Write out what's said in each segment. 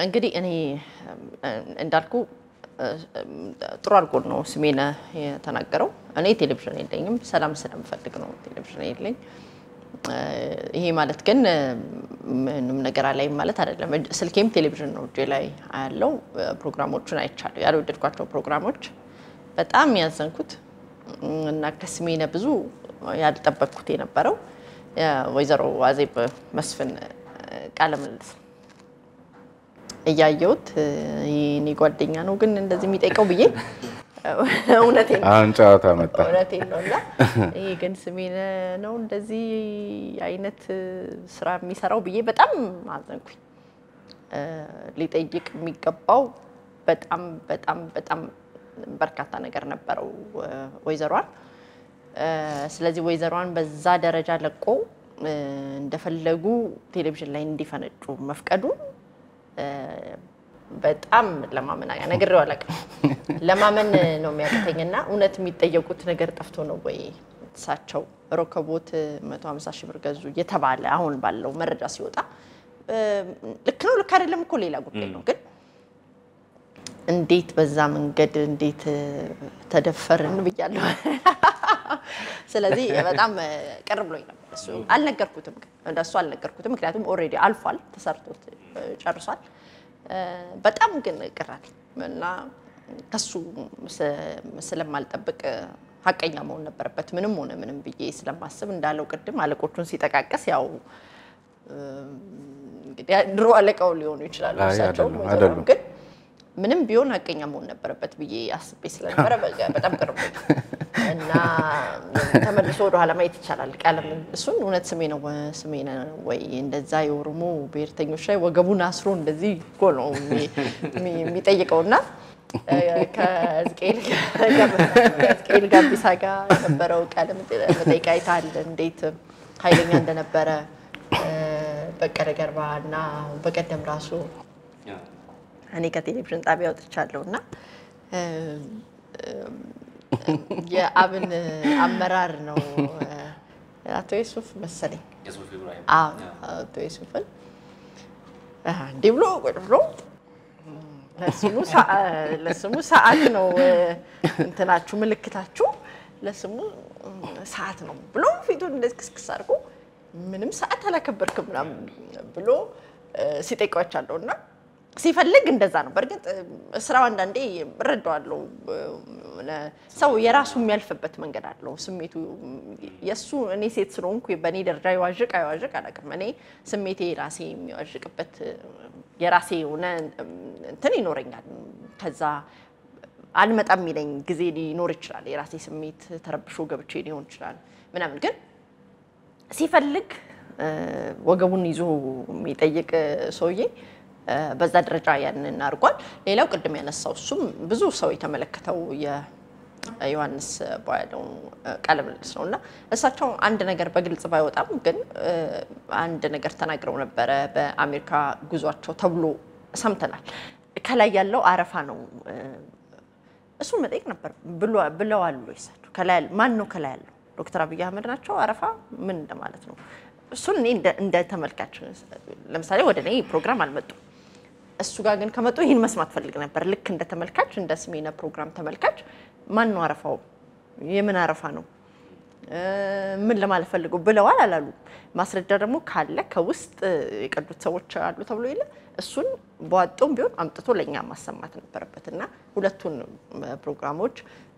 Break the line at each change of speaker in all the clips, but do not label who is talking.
እንግዲህ እኔ እንዳልኩ ጥሩ አድርጎ ነው ስሜነ የተናገረው። እኔ ቴሌቪዥን የለኝም፣ ሰላም ስለምፈልግ ነው ቴሌቪዥን የለኝ። ይሄ ማለት ግን ምንም ነገር አላይም ማለት አይደለም። ስልኬም ቴሌቪዥን ነው እጄ ላይ ያለው። ፕሮግራሞቹን አይቻለሁ። ያልወደድኳቸው ፕሮግራሞች በጣም ያዘንኩት እና ከስሜነ ብዙ ያልጠበቅኩት የነበረው ወይዘሮ አዜብ መስፍን ቃለ ምልልስ ነው እያየሁት የእኔ ጓደኛ ነው ግን እንደዚህ የሚጠይቀው ብዬ እውነቴን ነው
አሁን ጨዋታ መጣ።
እውነቴን ነው እና ይሄ ግን ስሜነ ነው እንደዚህ አይነት ስራ የሚሰራው ብዬ በጣም አዘንኩኝ። ሊጠይቅ የሚገባው በጣም በጣም በጣም በርካታ ነገር ነበረው ወይዘሯን። ስለዚህ ወይዘሯን በዛ ደረጃ ለቆ እንደፈለጉ ቴሌቪዥን ላይ እንዲፈነጩ መፍቀዱ በጣም ለማመን ነግሬው አላውቅም። ለማመን ነው የሚያቅተኝና እውነት የሚጠየቁት ነገር ጠፍቶ ነው ወይ እሳቸው ሮከቦት 150 ሺህ ብር ገዙ እየተባለ አሁን ባለው መረጃ ሲወጣ ልክ ነው ልክ አይደለም እኮ ሌላ ጉዳይ ነው። ግን እንዴት በዛ መንገድ እንዴት ተደፈርን ብያለሁ። ስለዚህ በጣም ቅር ብሎኝ ነበር። እሱ አልነገርኩትም፣ ግን እንደሱ አልነገርኩትም። ምክንያቱም ኦልሬዲ አልፏል፣ ተሰርቶት ጨርሷል። በጣም ግን ቅር አለኝ እና ከሱ ስለማልጠብቅ ሀቀኛ መሆን ነበረበት ምንም ሆነ ምንም ብዬ ስለማስብ እንዳለው ቅድም አለቆቹን ሲጠቃቀስ ያው እንግዲህ ድሮ አለቃው ሊሆኑ ይችላሉ
አይ
እሳቸው
አይደሉም፣
ወይዘሮ
አይደሉም።
ግን ምንም ቢሆን ሀቀኛ መሆን ነበረበት ብዬ አስቤ ስለነበረ በ- በጣም ቅርብ እና ተመልሶ ወደኋላ ማየት ይቻላል። ቃለም እሱን እውነት ስሜ ነው ስሜ ነው ወይ እንደዛ የኦሮሞ ብሔርተኞች ላይ ወገቡን አስሮ እንደዚህ እኮ ነው የሚ- የሚ- የሚጠይቀው እና ከሕዝቅኤል ጋር- ከሕዝቅኤል ጋቢሳ ጋር የነበረው ቃለ መጠይቅ አይተሃል? እንዴት ኃይለኛ እንደነበረ በቀለ ገርባ እና በቀደም ራሱ እኔ ከቴሌቪዥን ጣቢያ ወጥቻለሁ እና የአብን አመራር ነው አቶ ዩሱፍ መሰለኝ። አዎ አቶ ዩሱፍን እንዲህ ብሎ ቁጭ ብሎ ለስሙ ሰዓ- ለስሙ ሰዓት ነው እንትናችሁ ምልክታችሁ ለስሙ ሰዓት ነው ብሎ ፊቱን እንደዚህ ክስክስ አድርጎ ምንም ሰዓት አላከበርክም ምናምን ብሎ ሲጠይቋቻለሁ እና ሲፈልግ እንደዛ ነው። በእርግጥ ስራው አንዳንዴ እረዳዋለሁ። ሰው የራሱ የሚያልፍበት መንገድ አለው። ስሜቱ የእሱ እኔ ሴት ስለሆንኩ በእኔ ደረጃ ይዋዥቅ አይዋዥቅ አላውቅም። እኔ ስሜቴ ራሴ የሚዋዥቅበት የራሴ የሆነ እንትን ይኖረኛል። ከዛ አልመጣም የሚለኝ ጊዜ ሊኖር ይችላል። የራሴ ስሜት ተረብሾ ገብቼ ሊሆን ይችላል ምናምን ግን ሲፈልግ ወገቡን ይዞ የሚጠይቅ ሰውዬ በዛ ደረጃ ያንን አድርጓል። ሌላው ቅድም ያነሳው እሱም ብዙ ሰው የተመለከተው የዮሐንስ ቧያለው ቃለ ምልልስ ነው እና እሳቸው አንድ ነገር በግልጽ ባይወጣም ግን አንድ ነገር ተናግረው ነበረ። በአሜሪካ ጉዟቸው ተብሎ ሰምተናል። ከላይ ያለው አረፋ ነው። እሱን መጠየቅ ነበር ብለዋል ወይ እሳቸው? ከላይ ያለው ማን ነው? ከላይ ያለው ዶክተር አብይ አህመድ ናቸው። አረፋ ምን እንደማለት ነው? እሱን እኔ እንደ ተመልካች ለምሳሌ ወደ እኔ ፕሮግራም አልመጡም። እሱ ጋር ግን ከመጡ ይህን መስማት ፈልግ ነበር። ልክ እንደ ተመልካች እንደ ስሜነ ፕሮግራም ተመልካች ማን ነው አረፋው? የምን አረፋ ነው? ምን ለማለት ፈልገው ብለዋል አላሉ? ማስረጃ ደግሞ ካለ ከውስጥ የቀዱት ሰዎች አሉ ተብሎ የለ እሱን በዋጡም ቢሆን አምጥቶ ለእኛ ማሰማት ነበረበት እና ሁለቱን ፕሮግራሞች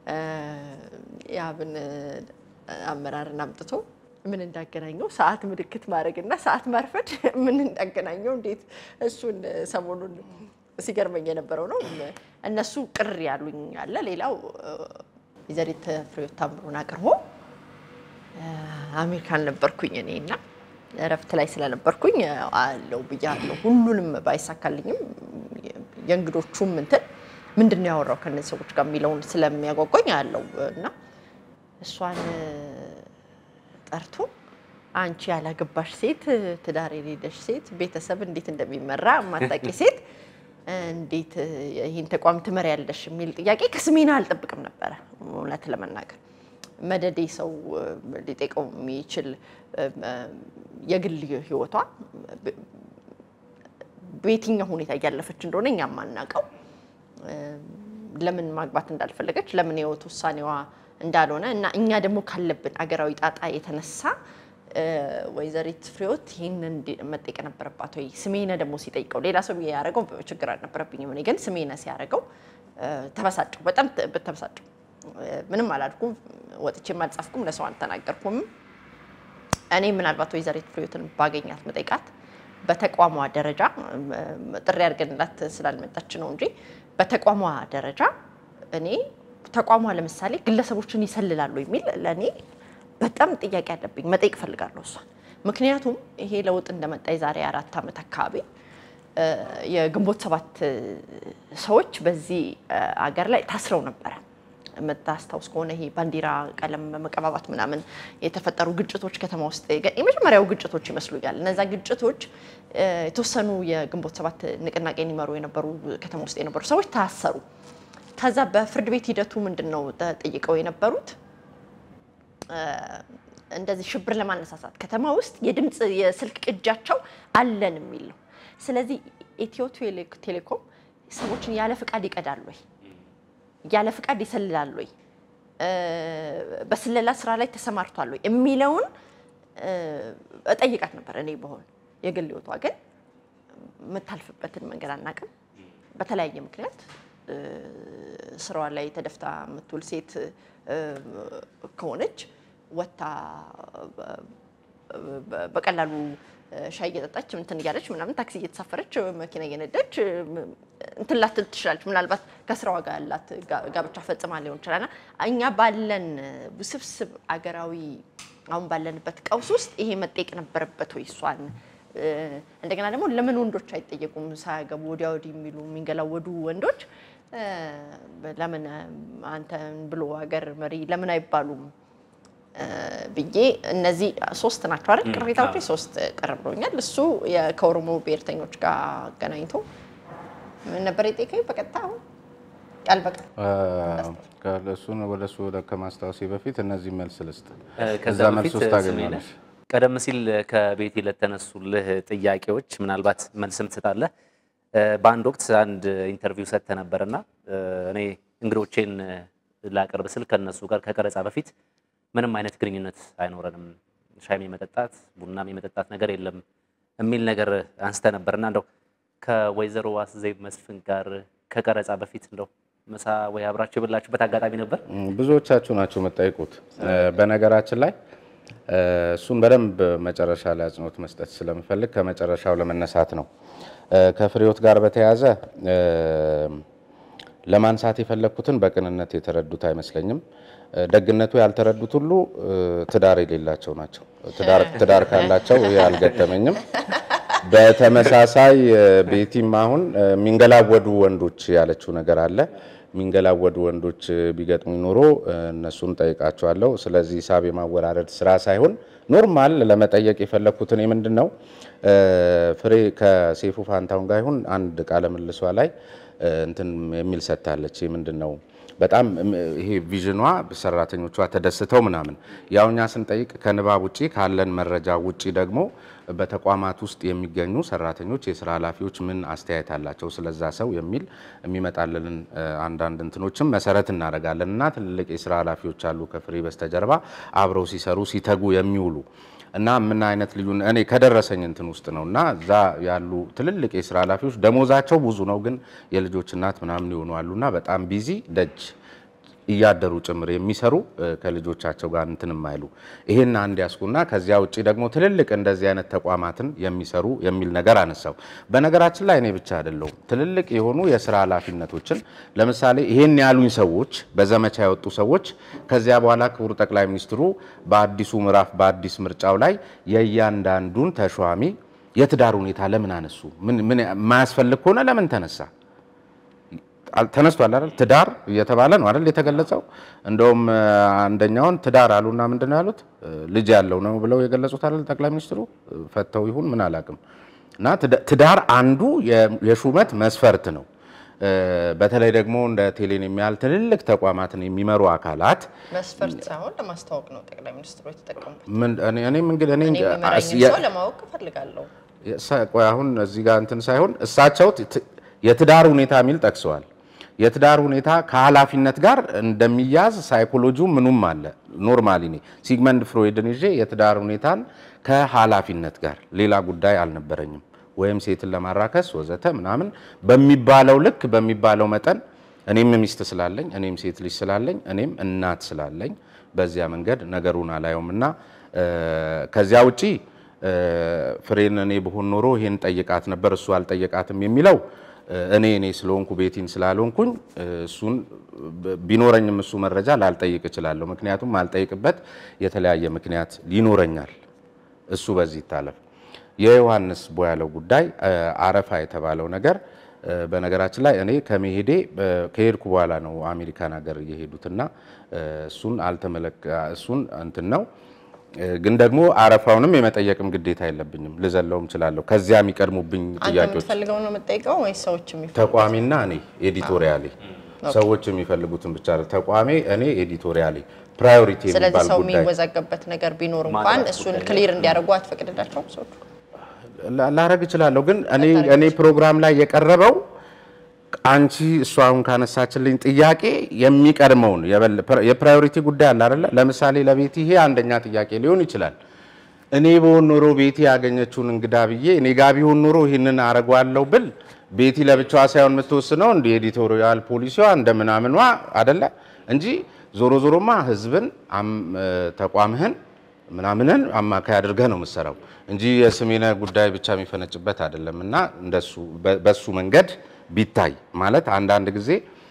የአብን አመራርን አምጥቶ ምን እንዳገናኘው ሰዓት ምልክት ማድረግ እና ሰዓት ማርፈድ ምን እንዳገናኘው እንዴት እሱን ሰሞኑን ሲገርመኝ የነበረው ነው። እነሱ ቅር ያሉኝ አለ። ሌላው ወይዘሪት ፍሬሕይወት ታምሩን አቅርቦ አሜሪካን ነበርኩኝ እኔ እና እረፍት ላይ ስለነበርኩኝ አለው ብያለሁ። ሁሉንም ባይሳካልኝም የእንግዶቹም እንትን ምንድን ነው ያወራው ከእነዚህ ሰዎች ጋር የሚለውን ስለሚያጓጓኝ አለው እና እሷን ጠርቶ አንቺ ያላገባሽ ሴት፣ ትዳር የሌለሽ ሴት፣ ቤተሰብ እንዴት እንደሚመራ ማታቂ ሴት እንዴት ይህን ተቋም ትመሪያለሽ የሚል ጥያቄ ከስሜና አልጠብቅም ነበረ። እውነት ለመናገር መደዴ ሰው ሊጠይቀው የሚችል የግል ሕይወቷ በየትኛው ሁኔታ እያለፈች እንደሆነ እኛ ማናውቀው ለምን ማግባት እንዳልፈለገች ለምን የህይወት ውሳኔዋ እንዳልሆነ እና እኛ ደግሞ ካለብን አገራዊ ጣጣ የተነሳ ወይዘሪት ፍሬዎት ይህንን መጠየቅ ነበረባት ወይ? ስሜነ ደግሞ ሲጠይቀው ሌላ ሰው ያደረገው ችግር አልነበረብኝም። እኔ ግን ስሜነ ሲያደርገው ተበሳጨው፣ በጣም ተበሳጨው። ምንም አላልኩም፣ ወጥቼም አልጻፍኩም፣ ለሰው አልተናገርኩም። እኔ ምናልባት ወይዘሪት ፍሬዎትን ባገኛት መጠይቃት በተቋሟ ደረጃ ጥሪ አድርገንላት ስላልመጣች ነው እንጂ በተቋሟ ደረጃ እኔ ተቋሟ ለምሳሌ ግለሰቦችን ይሰልላሉ የሚል ለእኔ በጣም ጥያቄ አለብኝ። መጠየቅ እፈልጋለሁ እሷን። ምክንያቱም ይሄ ለውጥ እንደመጣ የዛሬ አራት ዓመት አካባቢ የግንቦት ሰባት ሰዎች በዚህ አገር ላይ ታስረው ነበረ። የምታስታውስ ከሆነ ይሄ ባንዲራ ቀለም መቀባባት ምናምን የተፈጠሩ ግጭቶች ከተማ ውስጥ የመጀመሪያው ግጭቶች ይመስሉኛል። እነዛ ግጭቶች የተወሰኑ የግንቦት ሰባት ንቅናቄን ይመሩ የነበሩ ከተማ ውስጥ የነበሩ ሰዎች ታሰሩ። ከዛ በፍርድ ቤት ሂደቱ ምንድን ነው ተጠይቀው የነበሩት እንደዚህ ሽብር ለማነሳሳት ከተማ ውስጥ የድምፅ የስልክ ቅጃቸው አለን የሚል ነው። ስለዚህ ኢትዮ ቴሌኮም ሰዎችን ያለ ፍቃድ ይቀዳል ወይ? ያለ ፍቃድ ይሰልላል ወይ? በስለላ ስራ ላይ ተሰማርቷል ወይ የሚለውን እጠይቃት ነበር። እኔ በሆን የግል ህይወቷ ግን የምታልፍበትን መንገድ አናውቅም። በተለያየ ምክንያት ስራዋ ላይ ተደፍታ የምትውል ሴት ከሆነች ወታ በቀላሉ ሻይ እየጠጣች እንትን እያለች ምናምን ታክሲ እየተሳፈረች መኪና እየነዳች እንትን ላትል ትችላለች። ምናልባት ከስራዋ ጋር ያላት ጋብቻ ፈጽማ ሊሆን ይችላልና እኛ ባለን ውስብስብ አገራዊ አሁን ባለንበት ቀውስ ውስጥ ይሄ መጠየቅ ነበረበት ወይ እሷን? እንደገና ደግሞ ለምን ወንዶች አይጠየቁም? ሳያገቡ ወዲያ ወዲህ የሚሉ የሚንገላወዱ ወንዶች ለምን አንተን ብሎ ሀገር መሪ ለምን አይባሉም ብዬ እነዚህ ሶስት ናቸው አይደል? ቅሬታዎች ሶስት ቀረብ ብሎኛል። እሱ ከኦሮሞ ብሔርተኞች ጋር አገናኝቶ ምን ነበር የጠየቀኝ በቀጥታ አሁን ቃል በቃል
እሱን ወደ እሱ ከማስታወሴ በፊት እነዚህ መልስ ልስጥ።
ከዛ
እዛ መልስ
በፊት
ውስጥ ታገኛለሽ።
ቀደም ሲል ከቤቲ ለተነሱልህ ጥያቄዎች ምናልባት መልስም ትሰጣለህ። በአንድ ወቅት አንድ ኢንተርቪው ሰጥተህ ነበርና እኔ እንግዶቼን ላቀርብ ስል ከነሱ ጋር ከቀረጻ በፊት ምንም አይነት ግንኙነት አይኖረንም፣ ሻይም የመጠጣት ቡናም የመጠጣት ነገር የለም የሚል ነገር አንስተ ነበርና እንደው ከወይዘሮ ዋስዜብ መስፍን ጋር ከቀረጻ በፊት እንደው ምሳ ወይ አብራችሁ የበላችሁበት አጋጣሚ ነበር?
ብዙዎቻችሁ ናቸው የምጠይቁት። በነገራችን ላይ እሱን በደንብ መጨረሻ ላይ አጽንኦት መስጠት ስለምፈልግ ከመጨረሻው ለመነሳት ነው። ከፍሬዎት ጋር በተያያዘ ለማንሳት የፈለግኩትን በቅንነት የተረዱት አይመስለኝም። ደግነቱ ያልተረዱት ሁሉ ትዳር የሌላቸው ናቸው። ትዳር ካላቸው ይህ አልገጠመኝም። በተመሳሳይ ቤቲም አሁን የሚንገላወዱ ወንዶች ያለችው ነገር አለ። የሚንገላወዱ ወንዶች ቢገጥሙ ኖሮ እነሱን ጠይቃቸዋለሁ። ስለዚህ ሂሳብ የማወራረድ ስራ ሳይሆን ኖርማል ለመጠየቅ የፈለግኩትን ምንድን ነው ፍሬ ከሴፉ ፋንታውን ጋር ይሁን አንድ ቃለ ምልሷ ላይ እንትን የሚል ሰጥታለች። ምንድን ነው በጣም ይሄ ቪዥኗ ሰራተኞቿ ተደስተው ምናምን ያው እኛ ስንጠይቅ ከንባብ ውጪ ካለን መረጃ ውጪ ደግሞ በተቋማት ውስጥ የሚገኙ ሰራተኞች፣ የስራ ኃላፊዎች ምን አስተያየት አላቸው ስለዛ ሰው የሚል የሚመጣልንን አንዳንድ እንትኖችም መሰረት እናደርጋለን እና ትልልቅ የስራ ኃላፊዎች አሉ ከፍሬ በስተጀርባ አብረው ሲሰሩ ሲተጉ የሚውሉ እና ምን አይነት ልዩ እኔ ከደረሰኝ እንትን ውስጥ ነው እና እዛ ያሉ ትልልቅ የስራ ኃላፊዎች ደሞዛቸው ብዙ ነው፣ ግን የልጆች እናት ምናምን ይሆኑ አሉና በጣም ቢዚ ደጅ እያደሩ ጭምር የሚሰሩ ከልጆቻቸው ጋር እንትን የማይሉ ይሄን አንድ ያስኩና ከዚያ ውጭ ደግሞ ትልልቅ እንደዚህ አይነት ተቋማትን የሚሰሩ የሚል ነገር አነሳው። በነገራችን ላይ እኔ ብቻ አይደለሁም። ትልልቅ የሆኑ የስራ ኃላፊነቶችን ለምሳሌ ይሄን ያሉኝ ሰዎች በዘመቻ የወጡ ሰዎች ከዚያ በኋላ ክቡር ጠቅላይ ሚኒስትሩ በአዲሱ ምዕራፍ በአዲስ ምርጫው ላይ የእያንዳንዱን ተሿሚ የትዳር ሁኔታ ለምን አነሱ? ምን የማያስፈልግ ከሆነ ለምን ተነሳ? ተነስቷል አይደል? ትዳር እየተባለ ነው አይደል የተገለጸው። እንደውም አንደኛውን ትዳር አሉና ምንድን ነው ያሉት? ልጅ ያለው ነው ብለው የገለጹት አይደል ጠቅላይ ሚኒስትሩ። ፈተው ይሁን ምን አላውቅም። እና ትዳር አንዱ የሹመት መስፈርት ነው። በተለይ ደግሞ እንደ ቴሌን የሚያህል ትልልቅ ተቋማትን የሚመሩ አካላት
መስፈርት ሳይሆን ለማስታወቅ ነው ጠቅላይ ሚኒስትሩ የተጠቀሙበት።
እኔም እንግዲህ እኔ
እኔ የሚመራኝን ሰው ለማወቅ እፈልጋለሁ።
ቆይ አሁን እዚህ ጋር እንትን ሳይሆን እሳቸው የትዳር ሁኔታ የሚል ጠቅሰዋል። የትዳር ሁኔታ ከኃላፊነት ጋር እንደሚያዝ ሳይኮሎጂው ምኑም አለ። ኖርማሊ እኔ ሲግመንድ ፍሮይድን ይዤ የትዳር ሁኔታን ከኃላፊነት ጋር ሌላ ጉዳይ አልነበረኝም ወይም ሴትን ለማራከስ ወዘተ ምናምን በሚባለው ልክ በሚባለው መጠን እኔም ሚስት ስላለኝ እኔም ሴት ልጅ ስላለኝ እኔም እናት ስላለኝ በዚያ መንገድ ነገሩን አላየውም እና ከዚያ ውጪ ፍሬን እኔ ብሆን ኖሮ ይሄን ጠይቃት ነበር እሱ አልጠየቃትም የሚለው እኔ እኔ ስለሆንኩ ቤቲን ስላልሆንኩኝ እሱን ቢኖረኝም እሱ መረጃ ላልጠይቅ እችላለሁ። ምክንያቱም ማልጠይቅበት የተለያየ ምክንያት ይኖረኛል። እሱ በዚህ ይታለፍ። የዮሐንስ ቦያለው ጉዳይ አረፋ የተባለው ነገር በነገራችን ላይ እኔ ከመሄዴ ከሄድኩ በኋላ ነው አሜሪካን ሀገር የሄዱትና እሱን አልተመለከ እሱን እንትን ነው ግን ደግሞ አረፋውንም የመጠየቅም ግዴታ የለብኝም። ልዘለውም እችላለሁ። ከዚያ የሚቀድሙብኝ
አንተ
ጥያቄዎች
የምትፈልገው ነው የምጠይቀው ወይስ ሰዎች የሚፈልጉት?
ተቋሚና እኔ ኤዲቶሪያሌ ሰዎች የሚፈልጉትን ብቻ አይደል። ተቋሜ እኔ ኤዲቶሪያሌ ፕራዮሪቲ
ስለዚህ
የሚባል
ሰው
ጉዳይ
የሚወዛገብበት ነገር ቢኖር እንኳን
ማግባት
እሱን
ጉዳይ
ክሊር እንዲያደርጉ አትፈቅድላቸውም ሰዎች?
ላ- ላረግ እችላለሁ። ግን እኔ እኔ ፕሮግራም ላይ የቀረበው አንቺ እሷ አሁን ካነሳችልኝ ጥያቄ የሚቀድመውን የበለ- የፕራዮሪቲ ጉዳይ አለ አይደለ? ለምሳሌ ለቤቲ ይሄ አንደኛ ጥያቄ ሊሆን ይችላል። እኔ በሆን ኖሮ ቤቲ ያገኘችውን እንግዳ ብዬ እኔ ጋ ቢሆን ኖሮ ይህንን አረጓለሁ ብል ቤቲ ለብቻዋ ሳይሆን የምትወስነው እንደ ኤዲቶሪያል ፖሊሲዋ እንደ ምናምኗ አደለ እንጂ ዞሮ ዞሮማ ህዝብን አም- ተቋምህን ምናምንን አማካይ አድርገህ ነው የምትሰራው እንጂ የስሜነ ጉዳይ ብቻ የሚፈነጭበት አይደለም። እና እንደሱ በ- በሱ መንገድ ቢታይ ማለት አንዳንድ ጊዜ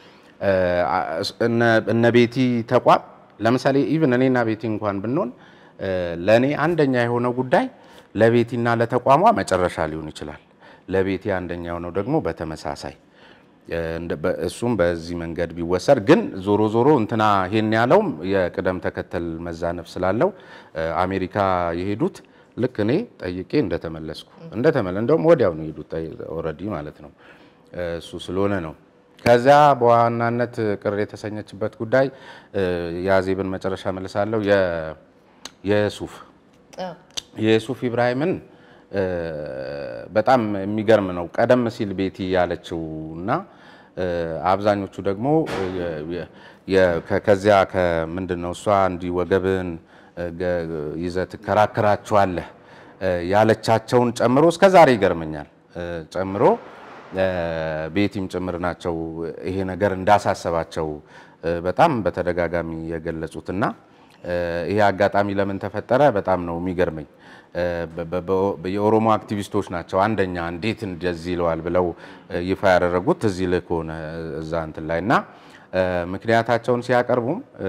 እነ- እነ ቤቲ ተቋም ለምሳሌ ኢቭን እኔና ቤቲ እንኳን ብንሆን ለእኔ አንደኛ የሆነው ጉዳይ ለቤቲና ለተቋሟ መጨረሻ ሊሆን ይችላል። ለቤቲ አንደኛ የሆነው ደግሞ በተመሳሳይ እንደ- በ- እሱም በዚህ መንገድ ቢወሰድ ግን ዞሮ ዞሮ እንትና ይሄን ያለውም የቅደም ተከተል መዛነፍ ስላለው አሜሪካ የሄዱት ልክ እኔ ጠይቄ እንደተመለስኩ እንደተመለ እንደውም ወዲያው ነው የሄዱት ኦልሬዲ ማለት ነው። እሱ ስለሆነ ነው። ከዚያ በዋናነት ቅር የተሰኘችበት ጉዳይ የአዜብን መጨረሻ መልሳለሁ። የ- የሱፍ
አዎ።
የሱፍ ኢብራሂምን እ፣ በጣም የሚገርም ነው። ቀደም ሲል ቤቲ ያለችው እና እ፣ አብዛኞቹ ደግሞ የ- የ- የ- ከ- ከዚያ ከምንድን ነው እሷ እንዲህ ወገብን እ፣ ገ- ይዘህ ትከራከራቸዋለህ እ፣ ያለቻቸውን ጨምሮ እስከ ዛሬ ይገርመኛል እ፣ ጨምሮ እ፣ ቤቲም ጭምር ናቸው ይሄ ነገር እንዳሳሰባቸው እ፣ በጣም በተደጋጋሚ የገለጹትና እ፣ ይሄ አጋጣሚ ለምን ተፈጠረ በጣም ነው የሚገርመኝ። እ፣ በ- በ- በ- የኦሮሞ አክቲቪስቶች ናቸው አንደኛ እንዴት እንደዚህ ይለዋል ብለው እ፣ ይፋ ያደረጉት ትዝ ይልህ ከሆነ እዛ እንትን ላይ እና እ፣ ምክንያታቸውን ሲያቀርቡም እ፣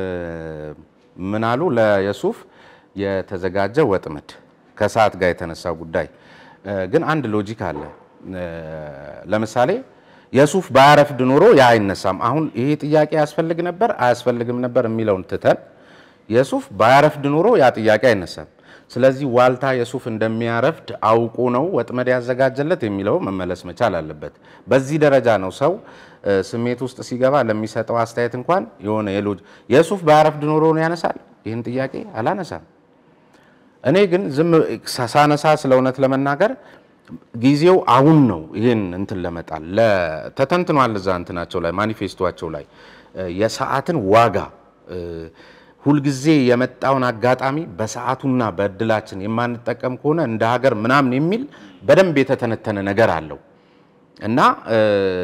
ምን አሉ ለየሱፍ የተዘጋጀ ወጥመድ ከሰዓት ጋር የተነሳው ጉዳይ እ፣ ግን አንድ ሎጂክ አለ። እ፣ ለምሳሌ የሱፍ ባያረፍድ ኖሮ ያ አይነሳም። አሁን ይሄ ጥያቄ ያስፈልግ ነበር አያስፈልግም ነበር የሚለውን ትተን የሱፍ ባያረፍድ ኖሮ ያ ጥያቄ አይነሳም። ስለዚህ ዋልታ የሱፍ እንደሚያረፍድ አውቆ ነው ወጥመድ ያዘጋጀለት የሚለው መመለስ መቻል አለበት። በዚህ ደረጃ ነው ሰው እ፣ ስሜት ውስጥ ሲገባ ለሚሰጠው አስተያየት እንኳን የሆነ የሎጅ የሱፍ ባያረፍድ ኖሮ ነው ያነሳል ይህን ጥያቄ አላነሳም። እኔ ግን ዝም ሳነሳ ስለ እውነት ለመናገር ጊዜው አሁን ነው። ይህን እንትን ለመጣል ለ- ተተንትኗል እዛ እንትናቸው ላይ ማኒፌስቶቸው ላይ እ፣ የሰዓትን ዋጋ እ፣ ሁልጊዜ የመጣውን አጋጣሚ በሰዓቱና በእድላችን የማንጠቀም ከሆነ እንደ ሀገር ምናምን የሚል በደንብ የተተነተነ ነገር አለው እና እ፣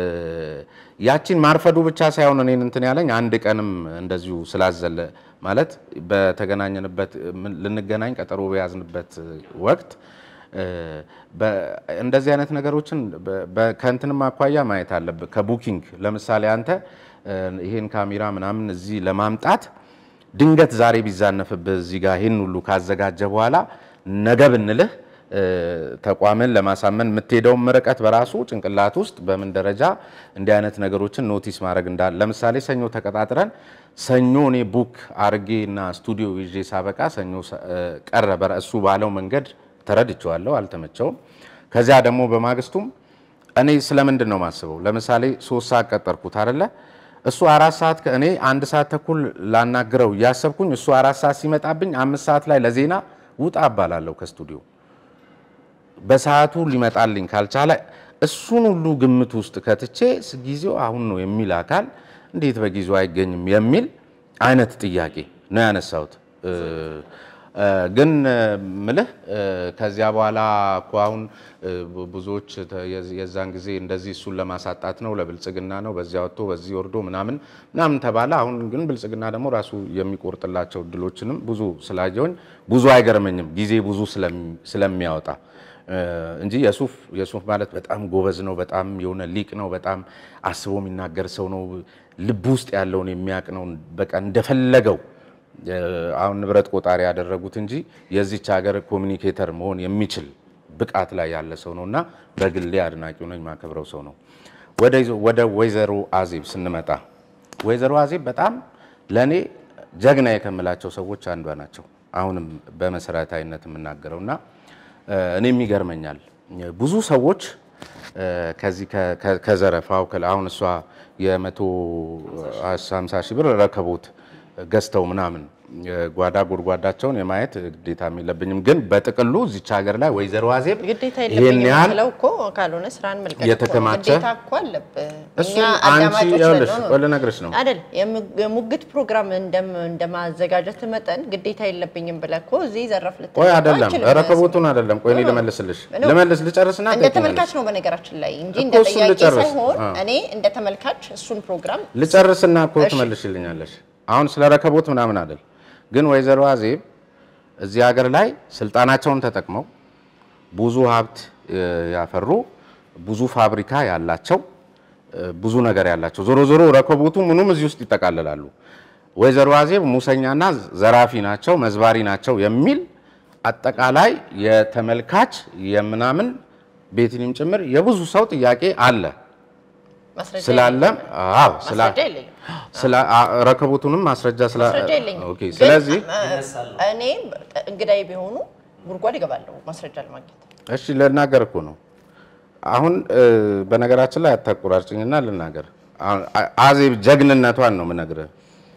ያቺን ማርፈዱ ብቻ ሳይሆን እኔን እንትን ያለኝ አንድ ቀንም እንደዚሁ ስላዘለ ማለት በተገናኘንበት ምን- ልንገናኝ ቀጠሮ በያዝንበት ወቅት እ፣ በ- እንደዚህ አይነት ነገሮችን በ- በ- ከእንትንም አኳያ ማየት አለብህ። ከቡኪንግ ለምሳሌ አንተ እ፣ ይሄን ካሜራ ምናምን እዚህ ለማምጣት ድንገት ዛሬ ቢዛነፍብህ እዚህ ጋር ይህን ሁሉ ካዘጋጀ በኋላ ነገ ብንልህ እ፣ ተቋምን ለማሳመን የምትሄደውን ርቀት በራሱ ጭንቅላት ውስጥ በምን ደረጃ እንዲህ አይነት ነገሮችን ኖቲስ ማድረግ እንዳለ ለምሳሌ ሰኞ ተቀጣጥረን ሰኞ እኔ ቡክ አርጌ እና ስቱዲዮ ይዤ ሳበቃ ሰኞ ሰ- እ፣ ቀረ። በራ- እሱ ባለው መንገድ ተረድቼዋለሁ፣ አልተመቸውም። ከዚያ ደግሞ በማግስቱም እኔ ስለምንድን ነው ማስበው? ለምሳሌ ሶስት ሰዓት ቀጠርኩት አይደለ? እሱ አራት ሰዓት ከእኔ አንድ ሰዓት ተኩል ላናግረው እያሰብኩኝ እሱ አራት ሰዓት ሲመጣብኝ አምስት ሰዓት ላይ ለዜና ውጣ እባላለሁ ከስቱዲዮ በሰዓቱ ሊመጣልኝ ካልቻለ እሱን ሁሉ ግምት ውስጥ ከትቼ ጊዜው አሁን ነው የሚል አካል እንዴት በጊዜው አይገኝም የሚል አይነት ጥያቄ ነው ያነሳሁት። ግን ምልህ ከዚያ በኋላ እኮ አሁን ብዙዎች የዛን ጊዜ እንደዚህ እሱን ለማሳጣት ነው ለብልጽግና ነው በዚያ ወጥቶ በዚህ ወርዶ ምናምን ምናምን ተባለ። አሁን ግን ብልጽግና ደግሞ ራሱ የሚቆርጥላቸው እድሎችንም ብዙ ስላየውኝ ብዙ አይገርመኝም ጊዜ ብዙ ስለሚያወጣ እንጂ የሱፍ የሱፍ ማለት በጣም ጎበዝ ነው። በጣም የሆነ ሊቅ ነው። በጣም አስቦ የሚናገር ሰው ነው። ልብ ውስጥ ያለውን የሚያውቅ ነው። በቃ እንደፈለገው አሁን ንብረት ቆጣሪ ያደረጉት እንጂ የዚች ሀገር ኮሚኒኬተር መሆን የሚችል ብቃት ላይ ያለ ሰው ነው እና በግሌ አድናቂው ነኝ፣ ማከብረው ሰው ነው። ወደ ወይዘሮ አዜብ ስንመጣ ወይዘሮ አዜብ በጣም ለእኔ ጀግና የከምላቸው ሰዎች አንዷ ናቸው። አሁንም በመሰረታዊነት የምናገረው እና እኔም ይገርመኛል ብዙ ሰዎች ከዚህ ከዘረፋው አሁን እሷ የመቶ ሃምሳ ሺህ ብር ረከቦት ገዝተው ምናምን ጓዳ ጎድጓዳቸውን የማየት ግዴታ የለብኝም። ግን በጥቅሉ እዚች ሀገር ላይ ወይዘሮ አዜብ
ግዴታ
ይሄን
የለብኝም
ያህል
የምትለው እኮ ካልሆነ ስራን መልቀቅ እኮ
የተከማቸ
ግዴታ እኮ አለብህ።
እሱ
እኛ
አንቺ
አዳማጮች
ይኸውልሽ
ነን ነው።
ቆይ ልነግርሽ ነው
አይደል የሙ- የሙግት ፕሮግራም እንደም- እንደማዘጋጀት መጠን ግዴታ የለብኝም ብለህ እኮ እዚህ ዘረፍ ልትል
ቆይ
እኮ
አይደለም
አትችልም።
ረከቦቱን አይደለም ቆይ እኔ
ነው።
ልመልስልሽ
ነው።
ልመልስ ልጨርስና
እንደ
ትሄጂኛለሽ።
ተመልካች ነው በነገራችን ላይ እንጂ
እኮ
እንደ
እሱን
ጠያቂ
ልጨርስ።
ሳይሆን
አዎ።
እኔ እንደ ተመልካች እሱን ፕሮግራም
ልጨርስና እኮ
እሺ።
ትመልሽልኛለሽ። አሁን ስለ ረከቦት ምናምን አይደል፣ ግን ወይዘሮ አዜብ እዚህ ሀገር ላይ ስልጣናቸውን ተጠቅመው ብዙ ሀብት እ, ያፈሩ ብዙ ፋብሪካ ያላቸው እ, ብዙ ነገር ያላቸው ዞሮ ዞሮ ረከቦቱ ምኑም እዚህ ውስጥ ይጠቃልላሉ። ወይዘሮ አዜብ ሙሰኛና ዘራፊ ናቸው፣ መዝባሪ ናቸው የሚል አጠቃላይ የተመልካች የምናምን ቤትንም ጭምር የብዙ ሰው ጥያቄ አለ
ማስረጃ
ስላለ አዎ ስላ
ማስረጃ የለኝም።
ስለ አ- ረከቦቱንም ማስረጃ ስላ
ማስረጃ የለኝም።
ኦኬ
ግን
ስለዚህ
እኔ እንግዳይ ቢሆኑ ጉድጓድ ይገባለሁ ማስረጃ ለማግኘት።
እሺ ልናገር እኮ ነው አሁን እ፣ በነገራችን ላይ አታቆራርጭኝና ልናገር አሁን አ- አዜብ ጀግንነቷን ነው የምነግርህ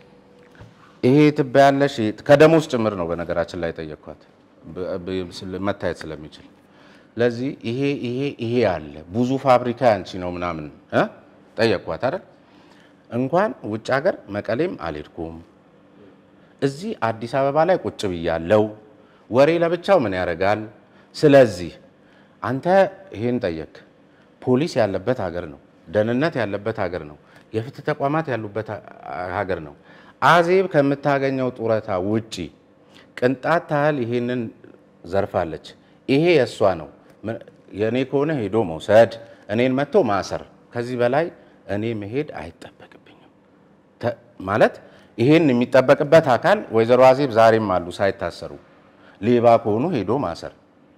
ይሄ ትበያለሽ ይሄ- ከደሞዝ ጭምር ነው በነገራችን ላይ የጠየኳት በ- በ- ስለ- መታየት ስለሚችል ለዚህ ይሄ ይሄ ይሄ አለ ብዙ ፋብሪካ ያንቺ ነው ምናምን እ ጠየኳት አይደል እንኳን ውጭ ሀገር መቀሌም አልሄድኩም እዚህ አዲስ አበባ ላይ ቁጭ ብያለው። ወሬ ለብቻው ምን ያደርጋል? ስለዚህ አንተ ይሄን ጠየቅ። ፖሊስ ያለበት ሀገር ነው። ደህንነት ያለበት ሀገር ነው። የፍትህ ተቋማት ያሉበት ha- ሀገር ነው። አዜብ ከምታገኘው ጡረታ ውጪ ቅንጣት ታህል ይሄንን ዘርፋለች። ይሄ የእሷ ነው። ምን- የእኔ ከሆነ ሄዶ መውሰድ፣ እኔን መጥቶ ማሰር። ከዚህ በላይ እኔ መሄድ አይጠበቅብኝም። ተ- ማለት ይሄን የሚጠበቅበት አካል ወይዘሮ አዜብ ዛሬም አሉ ሳይታሰሩ። ሌባ ከሆኑ ሄዶ ማሰር፣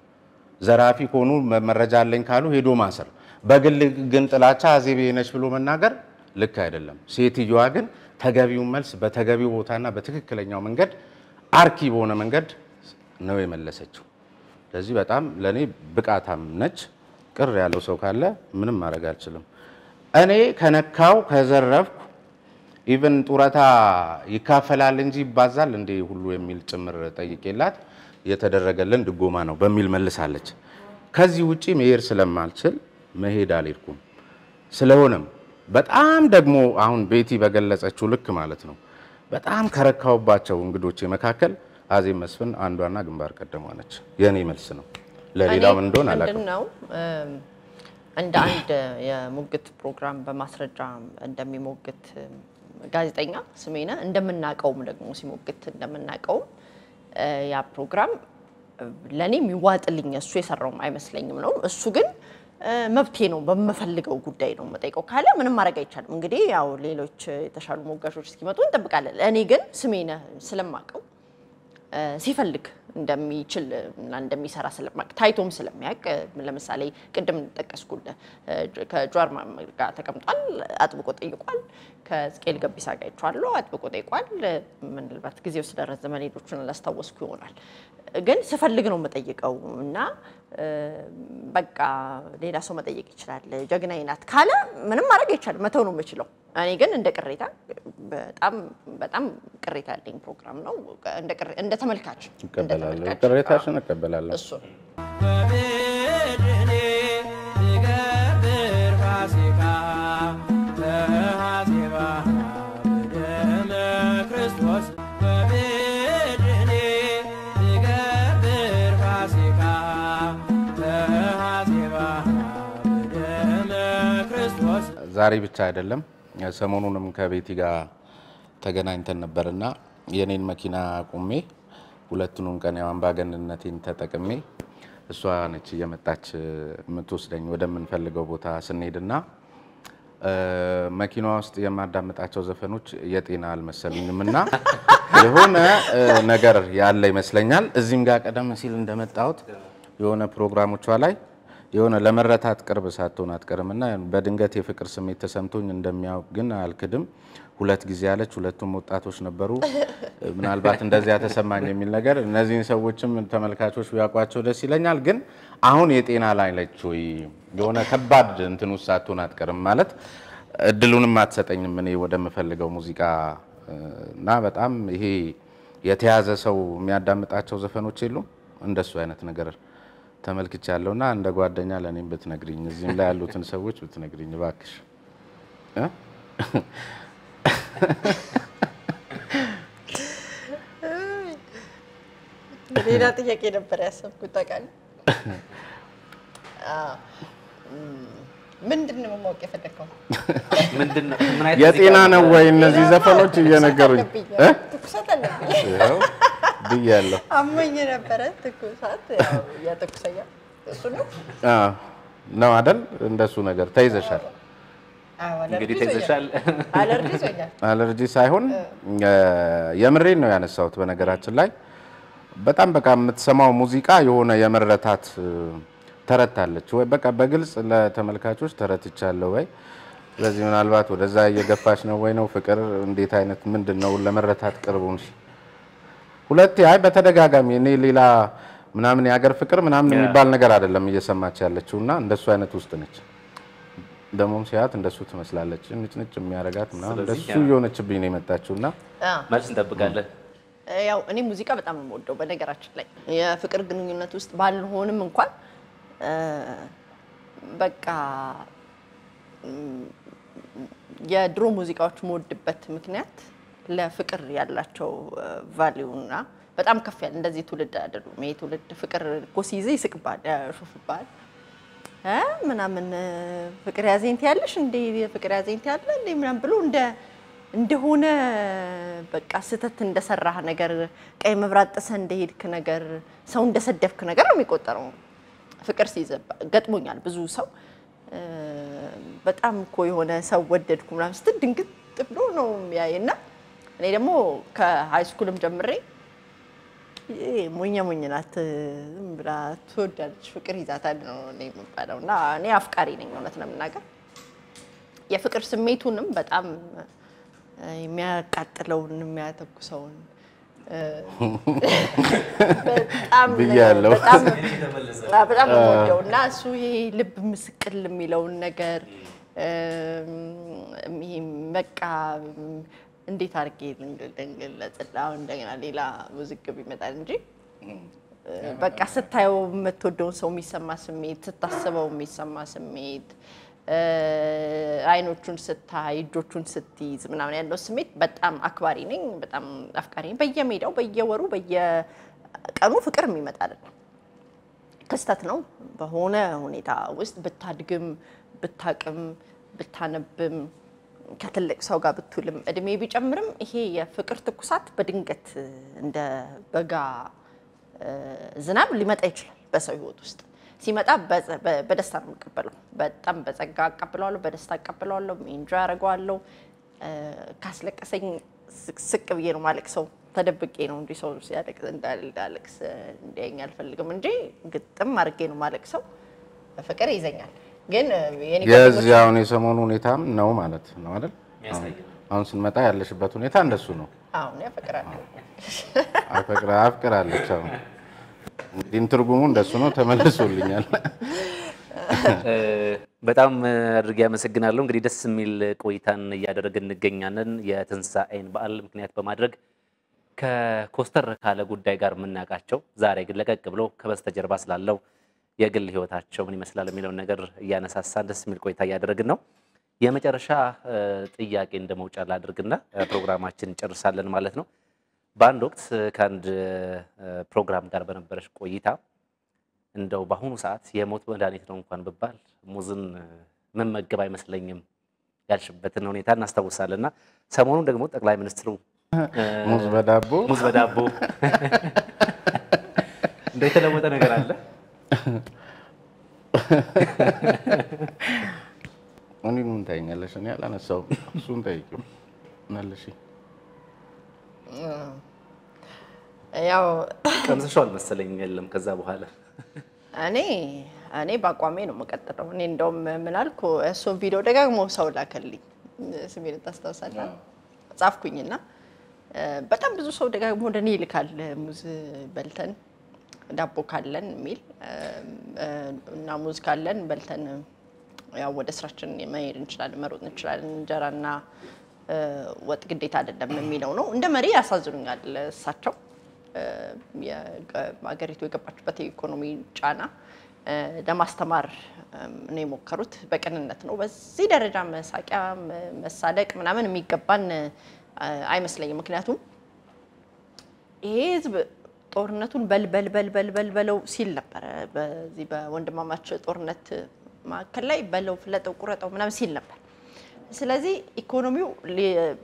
ዘራፊ ከሆኑ መ- መረጃ አለኝ ካሉ ሄዶ ማሰር። በግል ግን ጥላቻ አዜብ ይሄ ነች ብሎ መናገር ልክ አይደለም። ሴትዮዋ ግን ተገቢውን መልስ በተገቢው ቦታና በትክክለኛው መንገድ አርኪ በሆነ መንገድ ነው የመለሰችው። ስለዚህ በጣም ለእኔ ብቃታም ነች። ቅር ያለው ሰው ካለ ምንም ማድረግ አልችልም። እኔ ከነካው ከዘረፍኩ ኢቨን ጡረታ ይካፈላል እንጂ ይባዛል እንዴ ሁሉ የሚል ጭምር ጠይቄላት የተደረገልን ድጎማ ነው በሚል መልሳለች። ከዚህ ውጪ መሄድ ስለማልችል መሄድ አልሄድኩም። ስለሆነም በጣም ደግሞ አሁን ቤቲ በገለጸችው ልክ ማለት ነው በጣም ከረካውባቸው እንግዶቼ መካከል አዜብ መስፍን አንዷና ግንባር ቀደሟ ነች። የእኔ መልስ ነው። ለሌላው ምን እንደሆነ አላውቅም።
ምንድን ነው እም፣ እንደ አንድ የሙግት ፕሮግራም በማስረጃ እንደሚሞግት እም፣ ጋዜጠኛ ስሜነ እንደምናውቀውም ደግሞ ሲሞግት እንደምናውቀውም እ፣ ያ ፕሮግራም ለእኔ የሚዋጥልኝ እሱ የሰራውም አይመስለኝም ነው። እሱ ግን እ፣ መብቴ ነው በምፈልገው ጉዳይ ነው የምጠይቀው ካለ ምንም ማድረግ አይቻልም። እንግዲህ ያው ሌሎች የተሻሉ ሞጋሾች እስኪመጡ እንጠብቃለን። እኔ ግን ስሜነ ስለማውቀው እ፣ ሲፈልግ እንደሚችል እና እንደሚሰራ ስለማቅ ታይቶም ስለሚያውቅ እ፣ ለምሳሌ ቅድም ጠቀስኩልህ እ፣ ከጀዋር መሐመድ ጋር ተቀምጧል፣ አጥብቆ ጠይቋል። ከዝቅኤል ገቢሳ ጋር አይቼዋለሁ፣ አጥብቆ ጠይቋል። እ፣ ምናልባት ጊዜው ስለረዘመ ሌሎቹን አላስታወስኩ ይሆናል። ግን ስፈልግ ነው የምጠይቀው እና እ፣ በቃ ሌላ ሰው መጠየቅ ይችላል። ጀግናዬ ናት ካለ ምንም ማድረግ አይቻልም፣ መተው ነው የምችለው። እኔ ግን እንደ ቅሬታ በጣም በጣም ቅሬታ ያለኝ ፕሮግራም ነው። እንደ ቅሬ- እንደ ተመልካች እንደ
እቀበላለሁ።
ተመልካች፣
ቅሬታሽን እቀበላለሁ።
እሱ ነው።
በብሔር ፋሲካ ተሐሴባ በደመ ክርስቶስ በቤድኔ ትገብር ፋሲካ ተሐሴባ በደመ ክርስቶስ
ዛሬ ብቻ አይደለም፣ ሰሞኑንም ከቤቲ ጋር ተገናኝተን ነበርና የኔን መኪና ቁሜ ሁለቱንም ቀን ያው አምባገነንነቴን ተጠቅሜ እሷ ነች እየመጣች የምትወስደኝ ወደምንፈልገው ቦታ ስንሄድና መኪናዋ ውስጥ የማዳምጣቸው ዘፈኖች የጤና አልመሰሉኝም እና የሆነ ነገር ያለ ይመስለኛል። እዚህም ጋር ቀደም ሲል እንደመጣሁት የሆነ ፕሮግራሞቿ ላይ የሆነ ለመረታት ቅርብ ሳትሆን አትቀርም እና በድንገት የፍቅር ስሜት ተሰምቶኝ እንደሚያውቅ ግን አልክድም። ሁለት ጊዜ ያለች ሁለቱም ወጣቶች ነበሩ። ምናልባት እንደዚያ ተሰማኝ የሚል ነገር እነዚህን ሰዎችም ተመልካቾች ቢያውቋቸው ደስ ይለኛል። ግን አሁን የጤና ላይ ነች ወይ የሆነ ከባድ እንትን ውስጥ ሳትሆን አትቀርም ማለት እድሉንም አትሰጠኝም እኔ ወደምፈልገው ሙዚቃ እና በጣም ይሄ የተያዘ ሰው የሚያዳምጣቸው ዘፈኖች የሉም እንደሱ አይነት ነገር ተመልክቻለሁ እና እንደ ጓደኛ ለእኔም ብትነግሪኝ እዚህም ላይ ያሉትን ሰዎች ብትነግሪኝ እባክሽ እ
ሌላ ጥያቄ ነበር ያሰብኩት ታውቃለህ። ምንድን ነው ማወቅ የፈለግከው?
ምንድን ነው ምን አይነት
የጤና
ሙዚቃ
ነው ወይ እነዚህ ዘፈኖች እየነገሩኝ
ትኩሳት
እ?
አለብኝ። ትኩሳት አለብኝ።
ይኸው ብያለሁ።
አሞኝ ነበረ። ትኩሳት ያው የትኩሰኛ እሱ ነው።
አዎ፣ ነው አይደል? እንደሱ ነገር ተይዘሻል።
አዎ፣ አለርጂ
እንግዲህ
ይዞኛል።
ተይዘሻል።
አለርጂ ይዞኛል።
አለርጂ ሳይሆን የምሬን ነው ያነሳሁት። በነገራችን ላይ በጣም በቃ የምትሰማው ሙዚቃ የሆነ የመረታት እ፣ ተረታለች ወይ በቃ በግልጽ ለተመልካቾች ተረትቻለሁ ወይ ስለዚህ ምናልባት ወደዛ እየገፋች ነው ወይ ነው ፍቅር እንዴት አይነት ምንድን ነው ለመረታት ቅርቡን ሁለቴ አይ በተደጋጋሚ እኔ ሌላ ምናምን የሀገር ፍቅር ምናምን የሚባል ነገር አይደለም እየሰማች ያለችው እና እንደሱ አይነት ውስጥ ነች። ደግሞም ሲያት እንደሱ ትመስላለች ንጭንጭ የሚያረጋት ምናምን
ስለዚህ
እንደሱ እየሆነችብኝ ነው የመጣችው እና
አዎ።
መልስ እንጠብቃለን።
ያው እኔ ሙዚቃ በጣም ነው የምወደው። በነገራችን ላይ የፍቅር ግንኙነት ውስጥ ባልሆንም እንኳን እ፣ በቃ እም፣ የድሮ ሙዚቃዎች የምወድበት ምክንያት ለፍቅር ያላቸው ቫሊዩ እና በጣም ከፍ ያለ እንደዚህ ትውልድ አይደሉም። ይሄ ትውልድ ፍቅር እኮ ሲይዝ ይስቅባል፣ ያሾፍባል እ ምናምን እ፣ ፍቅር ያዘኝ ትያለሽ እንዴ ፍቅር ያዘኝ ትያለ እንዴ ምናምን ብሎ እንደ እንደሆነ በቃ ስህተት እንደሰራህ ነገር ቀይ መብራት ጥሰህ እንደሄድክ ነገር ሰው እንደሰደብክ ነገር ነው የሚቆጠረው። ፍቅር ሲይዘባ ገጥሞኛል። ብዙ ሰው እ፣ በጣም እኮ የሆነ ሰው ወደድኩ ምናምን ስትል ድንግጥ ብሎ ነው የሚያይ እና እኔ ደግሞ ከሃይ ስኩልም ጀምሬ ይሄ ሞኛ ሞኝ ናት ዝም ብላ ትወዳለች፣ ፍቅር ይዛታል ነው እኔ የምባለው እና እኔ አፍቃሪ ነኝ እውነት ለመናገር የፍቅር ስሜቱንም በጣም እ፣ የሚያቃጥለውን የሚያተኩሰውን እ፣ በጣም
ብያለሁ።
በጣም አዎ፣ በጣም ነው የምወደው እና እሱ ይሄ ልብ ምስቅል የሚለውን ነገር እም፣ ይሄ በቃ እንዴት አድርጌ ልንገለጽልህ? አሁን እንደገና ሌላ ውዝግብ ይመጣል እንጂ በቃ ስታየው የምትወደውን ሰው የሚሰማ ስሜት፣ ስታስበው የሚሰማ ስሜት፣ እ፣ አይኖቹን ስታይ፣ እጆቹን ስትይዝ ምናምን ያለው ስሜት በጣም አክባሪ ነኝ፣ በጣም አፍቃሪ ነኝ። በየሜዳው በየወሩ በየቀኑ ፍቅር የሚመጣ አይደለም። ክስተት ነው። በሆነ ሁኔታ ውስጥ ብታድግም ብታቅም ብታነብም ከትልቅ ሰው ጋር ብትውልም እድሜ ቢጨምርም ይሄ የፍቅር ትኩሳት በድንገት እንደ በጋ እ፣ ዝናብ ሊመጣ ይችላል በሰው ሕይወት ውስጥ ሲመጣ በጸ- በ- በደስታ ነው የምቀበለው። በጣም በጸጋ አቀብለዋለሁ፣ በደስታ አቀብለዋለሁ፣ ኢንጆ ያደርገዋለሁ። እ፣ ካስለቀሰኝ ስቅ- ስቅ ብዬ ነው ማለቅሰው። ተደብቄ ነው እንጂ ሰው ሲያለቅስ እንዳለቅስ እንዲያየኝ አልፈልግም እንጂ ግጥም አድርጌ ነው ማለቅሰው። ፍቅር ይዘኛል። ግን የኔ ጓደኞች
የዚህ አሁን የሰሞኑ ሁኔታም ነው ማለት ነው አይደል? አሁን ስንመጣ ያለሽበት ሁኔታ እንደሱ ነው።
አሁን ያፈቅራል
አፈቅራ አፍቅራለች። አሁን እንግዲህ ትርጉሙ እንደሱ ነው። ተመልሶልኛል።
እ፣ በጣም አድርጌ አመሰግናለሁ። እንግዲህ ደስ የሚል ቆይታን እያደረግን እንገኛለን። የትንሣኤን በዓል ምክንያት በማድረግ ከኮስተር ካለ ጉዳይ ጋር የምናውቃቸው ዛሬ ግን ለቀቅ ብሎ ከበስተጀርባ ስላለው የግል ህይወታቸው ምን ይመስላል የሚለውን ነገር እያነሳሳን ደስ የሚል ቆይታ እያደረግን ነው። የመጨረሻ እ፣ ጥያቄ እንደ መውጫ ላድርግና እ፣ ፕሮግራማችን እንጨርሳለን ማለት ነው። በአንድ ወቅት ከአንድ እ፣ ፕሮግራም ጋር በነበረች ቆይታ እንደው በአሁኑ ሰዓት የሞት መድኃኒት ነው እንኳን ብባል ሙዝን እ፣ መመገብ አይመስለኝም ያልሽበትን ሁኔታ እናስታውሳለን እና ሰሞኑን ደግሞ ጠቅላይ ሚኒስትሩ እ፣
ሙዝ በዳቦ
ሙዝ በዳቦ እንደው የተለወጠ ነገር አለ?
እኔ ምን ታይኛለሽ? እኔ አላነሳውም። እሱን ጠይቂው መልሺ።
ያው
ቀምስሻል መሰለኝ። የለም ከዛ በኋላ
እኔ እኔ በአቋሜ ነው የምቀጥለው። እኔ እንደውም ምን አልኩ፣ እሱን ቪዲዮ ደጋግሞ ሰው ላከልኝ። ስሜን ታስታውሳለህ? ጻፍኩኝና እ፣ በጣም ብዙ ሰው ደጋግሞ ወደ እኔ ይልካል። ሙዝ በልተን ዳቦ ካለን የሚል እ፣ እ፣ እና ሙዝ ካለን በልተን ያው ወደ ስራችን መሄድ እንችላለን፣ መሮጥ እንችላለን። እንጀራና እ፣ ወጥ ግዴታ አይደለም የሚለው ነው። እንደ መሪ ያሳዝኑኛል እሳቸው እ፣ የገ- ሀገሪቱ የገባችበት የኢኮኖሚ ጫና እ፣ ለማስተማር እም፣ ነው የሞከሩት። በቅንነት ነው። በዚህ ደረጃ መሳቂያ፣ መ- መሳለቅ ምናምን የሚገባን እ፣ አይመስለኝም። ምክንያቱም ይሄ ህዝብ ጦርነቱን በል በል በል በል በል በለው ሲል ነበረ። በዚህ በወንድማማች ጦርነት መካከል ላይ በለው፣ ፍለጠው፣ ቁረጠው ምናምን ሲል ነበር። ስለዚህ ኢኮኖሚው ሊ-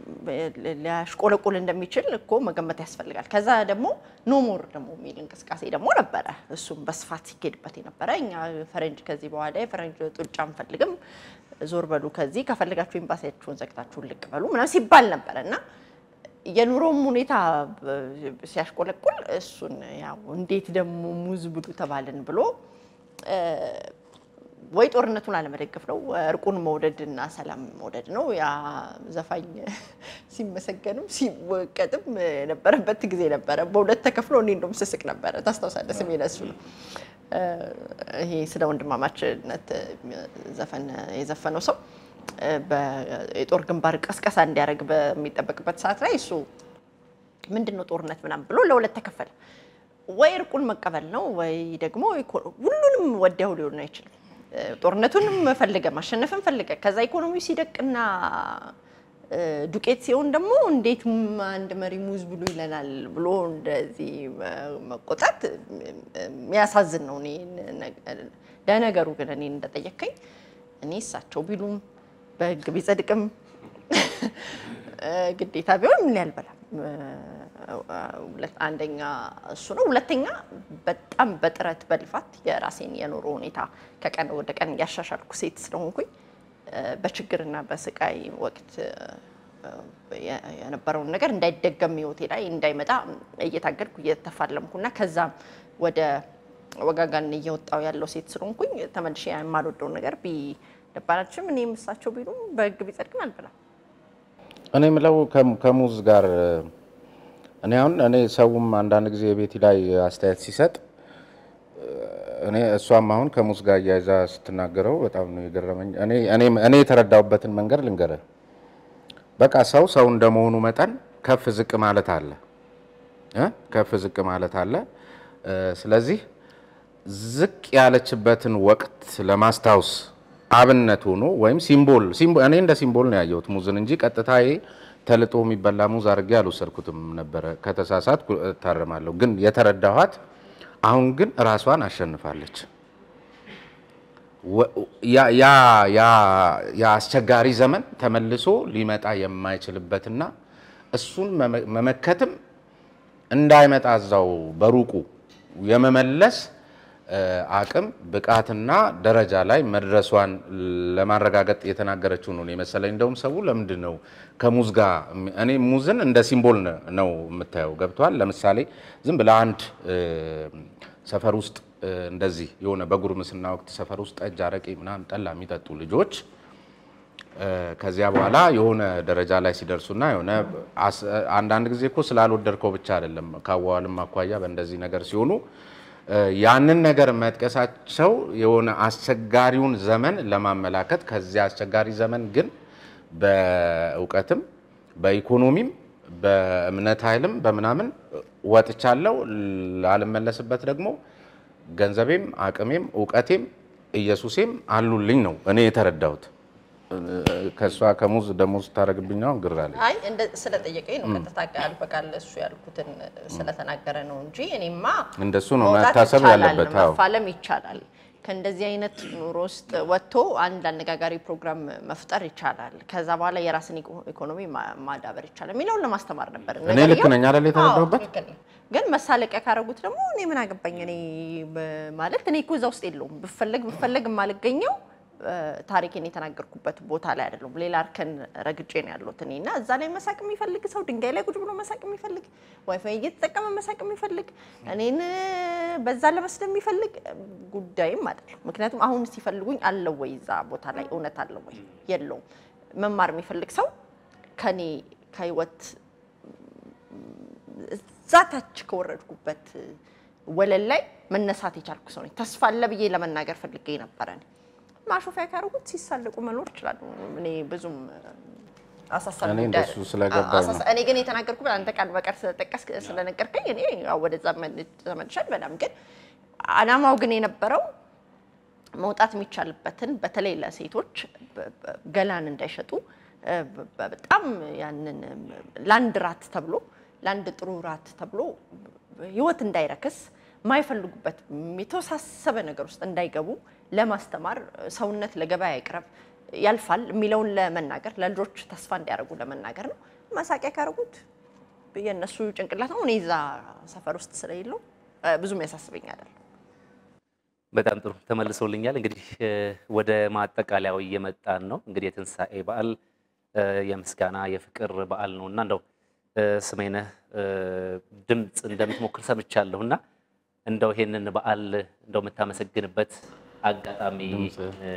ሊያሽቆለቁል እንደሚችል እኮ መገመት ያስፈልጋል። ከዛ ደግሞ ኖሞር ደግሞ የሚል እንቅስቃሴ ደግሞ ነበረ። እሱም በስፋት ሲኬድበት የነበረ እኛ ፈረንጅ ከዚህ በኋላ የፈረንጅ ጡጫ አንፈልግም፣ ዞር በሉ ከዚህ ከፈልጋችሁ ኤምባሲያችሁን ዘግታችሁ ልቅ በሉ ምናምን ሲባል ነበረ እና የኑሮም ሁኔታ ብ- ሲያሽቆለቁል እሱን ያው እንዴት ደግሞ ሙዝ ብሉ ተባልን ብሎ እ፣ ወይ ጦርነቱን አለመደገፍ ነው፣ እርቁን መውደድ እና ሰላም መውደድ ነው። ያ ዘፋኝ ሲመሰገንም ሲወቀጥም የነበረበት ጊዜ ነበረ። በሁለት ተከፍሎ እኔ እንደውም ስስቅ ነበረ። ታስታውሳለህ? ስሜ እሱ ነው። እ፣ ይሄ ስለ ወንድማማችነት ዘፈን የዘፈነው ሰው እ፣ በ- የጦር ግንባር ቀስቀሳ እንዲያደርግ በሚጠበቅበት ሰዓት ላይ እሱ ምንድን ነው ጦርነት ምናምን ብሎ ለሁለት ተከፈለ። ወይ እርቁን መቀበል ነው ወይ ደግሞ ኢኮ- ሁሉንም ወዲያው ሊሆን አይችልም። እ፣ ጦርነቱንም ፈልገ ማሸነፍን ፈልገ ከዛ ኢኮኖሚው ሲደቅና እ፣ ዱቄት ሲሆን ደግሞ እንዴት ም- አንድ መሪ ሙዝ ብሉ ይለናል ብሎ እንደዚህ መ- መቆጣት እ፣ የሚያሳዝን ነው። እኔ ነ- ለነገሩ ግን እኔ እንደጠየከኝ እኔ እሳቸው ቢሉም በህግ ቢጸድቅም እ፣ ግዴታ ቢሆን ምን ያልበላም። አንደኛ እሱ ነው። ሁለተኛ በጣም በጥረት በልፋት የራሴን የኑሮ ሁኔታ ከቀን ወደ ቀን እያሻሻልኩ ሴት ስለሆንኩኝ እ፣ በችግርና በስቃይ ወቅት እ፣ የ- የነበረውን ነገር እንዳይደገም ህይወቴ ላይ እንዳይመጣ እየታገልኩ እየተፋለምኩና ከዛም ወደ ወጋጋን እየወጣው ያለው ሴት ስለሆንኩኝ ተመልሼ የማልወደውን ነገር ቢደባላችም እኔም እሳቸው ቢሉም በህግ ቢጸድቅም አልበላም።
እኔ የምለው ከም- ከሙዝ ጋር እኔ አሁን እኔ ሰውም አንዳንድ ጊዜ ቤቲ ላይ አስተያየት ሲሰጥ እኔ እሷም አሁን ከሙዝ ጋር እያይዛ ስትናገረው በጣም ነው የገረመኝ። እኔ እኔ- እኔ የተረዳሁበትን መንገድ ልንገርህ። በቃ ሰው ሰው እንደመሆኑ መጠን ከፍ ዝቅ ማለት አለ እ ከፍ ዝቅ ማለት አለ። እ፣ ስለዚህ ዝቅ ያለችበትን ወቅት ለማስታወስ አብነት ሆኖ ወይም ሲምቦል ሲምቦ- እኔ እንደ ሲምቦል ነው ያየሁት ሙዝን እንጂ ቀጥታ ይሄ ተልጦ የሚበላ ሙዝ አድርጌ አልወሰድኩትም ነበረ። ከተሳሳትኩ እታረማለሁ። ግን የተረዳኋት አሁን ግን ራሷን አሸንፋለች። ወ- ያ- ያ- ያ- ያ አስቸጋሪ ዘመን ተመልሶ ሊመጣ የማይችልበትና እሱን መመ- መመከትም እንዳይመጣ እዛው በሩቁ የመመለስ እ፣ አቅም ብቃትና ደረጃ ላይ መድረሷን ለማረጋገጥ የተናገረችው ነው የመሰለኝ። እንደውም ሰው ለምንድን ነው ከሙዝ ጋር እሚ- እኔ ሙዝን እንደ ሲምቦል ነ- ነው የምታየው። ገብቷል። ለምሳሌ ዝም ብለህ አንድ እ፣ ሰፈር ውስጥ እ፣ እንደዚህ የሆነ በጉርምስና ወቅት ሰፈር ውስጥ ጠጅ፣ አረቄ ምናምን ጠላ የሚጠጡ ልጆች እ፣ ከዚያ በኋላ የሆነ ደረጃ ላይ ሲደርሱና የሆነ አስ- አንዳንድ ጊዜ እኮ ስላልወደድከው ብቻ አይደለም ከአዋዋልም አኳያ በእንደዚህ ነገር ሲሆኑ እ፣ ያንን ነገር መጥቀሳቸው የሆነ አስቸጋሪውን ዘመን ለማመላከት ከዚያ አስቸጋሪ ዘመን ግን በእውቀትም በኢኮኖሚም በእምነት ኃይልም በምናምን ወጥቻለሁ ላልመለስበት ደግሞ ገንዘቤም አቅሜም እውቀቴም ኢየሱሴም አሉልኝ ነው እኔ የተረዳሁት። እ፣ ከእሷ ከሙዝ ደሞዝ ስታደርግብኝ አሁን ግር አለኝ።
አይ እንደ ስለጠየቀኝ ነው ቀጥታ ቃል በቃል እሱ ያልኩትን ስለተናገረ ነው እንጂ እኔማ
እንደሱ ነው
መውጣት
መታሰብ
ይቻላል፣
ያለበት። አዎ
መፋለም ይቻላል። ከእንደዚህ አይነት ኑሮ ውስጥ ወጥቶ አንድ አነጋጋሪ ፕሮግራም መፍጠር ይቻላል። ከዛ በኋላ የራስን ኢኮ- ኢኮኖሚ ማ- ማዳበር ይቻላል የሚለውን ለማስተማር ነበር።
እኔ ልክ
ነገርየው-
ነኝ አይደል የተረዳሁበት?
አዎ፣ ትክክል ነው። ግን መሳለቂያ ካረጉት ደግሞ እኔ ምን አገባኝ? እኔ በ- ማለት እኔ እኮ እዛ ውስጥ የለውም ብፈለግ ብፈለግ የማልገኘው እ፣ ታሪኬን የተናገርኩበት ቦታ ላይ አይደለም። ሌላ እርከን ረግጬ ነው ያለሁት እኔ እና እዛ ላይ መሳቅ የሚፈልግ ሰው ድንጋይ ላይ ቁጭ ብሎ መሳቅ የሚፈልግ ዋይፋይ እየተጠቀመ መሳቅ የሚፈልግ እኔን እ፣ በዛ ለመስደብ የሚፈልግ እ፣ ጉዳይም አይደለም። ምክንያቱም አሁን ሲፈልጉኝ አለው ወይ እዛ ቦታ ላይ እውነት አለው ወይ የለውም። መማር የሚፈልግ ሰው ከኔ ከህይወት እዛ ታች ከወረድኩበት ወለል ላይ መነሳት የቻልኩ ሰው ነኝ። ተስፋ አለ ብዬ ለመናገር ፈልጌ ነበረ። እኔ ማሾፊያ ካደረጉት ሲሳለቁ መኖር ይችላሉ። እኔ ብዙም አሳሳቢ
እኔ
ጉዳይ
እንደሱ
አይደለም።
ስለገባኝ ነው።
አሳሳ- እኔ ግን የተናገርኩት አንተ ቃል በቃል ስለጠቀስክ ስለነገርከኝ እኔ ያው ወደዛ መል- ተመልሻል። በጣም ግን አላማው ግን የነበረው መውጣት የሚቻልበትን በተለይ ለሴቶች በ- በ- ገላን እንዳይሸጡ እ፣ በ- በ- በጣም ያንን እም፣ ለአንድ ራት ተብሎ ለአንድ ጥሩ ራት ተብሎ ህይወት እንዳይረክስ የማይፈልጉበት የተወሳሰበ ነገር ውስጥ እንዳይገቡ ለማስተማር ሰውነት ለገበያ ይቅረብ ያልፋል የሚለውን ለመናገር ለልጆች ተስፋ እንዲያደርጉ ለመናገር ነው። መሳቂያ ካደረጉት የእነሱ ጭንቅላት ነው። እኔ እዛ ሰፈር ውስጥ ስለሌለው እ፣ ብዙም ያሳስበኝ አይደለም።
በጣም ጥሩ ተመልሶልኛል። እንግዲህ እ፣ ወደ ማጠቃለያው እየመጣን ነው። እንግዲህ የትንሣኤ በዓል እ፣ የምስጋና የፍቅር በዓል ነው እና እንደው እ፣ ስሜነህ እ፣ ድምፅ እንደምትሞክር ሰምቻለሁ እና እንደው ይሄንን በዓል እንደው የምታመሰግንበት አጋጣሚ እ፣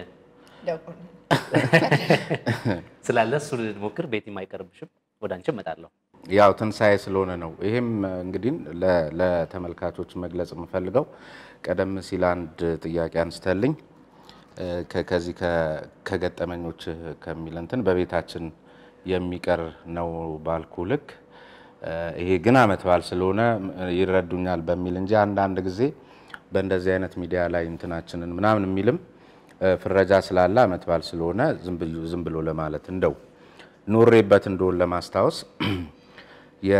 ስላለ እሱ ልሞክር። ቤቲም አይቀርብሽም። ወደ አንቺ እመጣለሁ።
ያው ትንሣኤ ስለሆነ ነው። ይሄም እንግዲህ ለ- ለተመልካቾች መግለጽ የምፈልገው ቀደም ሲል አንድ ጥያቄ አንስተልኝ እ፣ ከ- ከዚህ ከ- ከገጠመኞች ከሚል እንትን በቤታችን የሚቀር ነው ባልኩ ልክ እ፣ ይሄ ግን ዓመት በዓል ስለሆነ እ፣ ይረዱኛል በሚል እንጂ አንዳንድ ጊዜ በእንደዚህ አይነት ሚዲያ ላይ እንትናችንን ምናምን የሚልም እ፣ ፍረጃ ስላለ ዓመት በዓል ስለሆነ ዝም ብሎ- ዝም ብሎ ለማለት እንደው ኖሬበት እንደሆን ለማስታወስ የ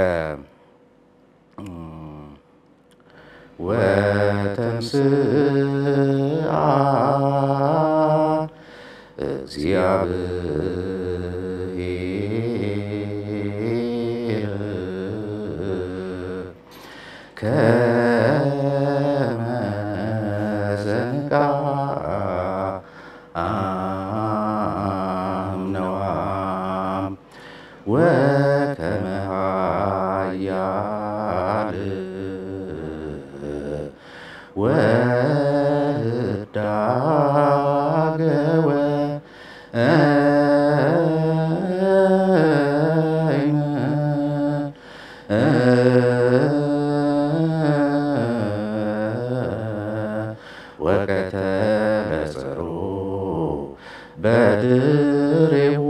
ወተንስአ እግዚአብሔር ከመ ዘንቃ ወከመ ኃያል ወህዳገ ወቀተለ ጸሮ በድሬው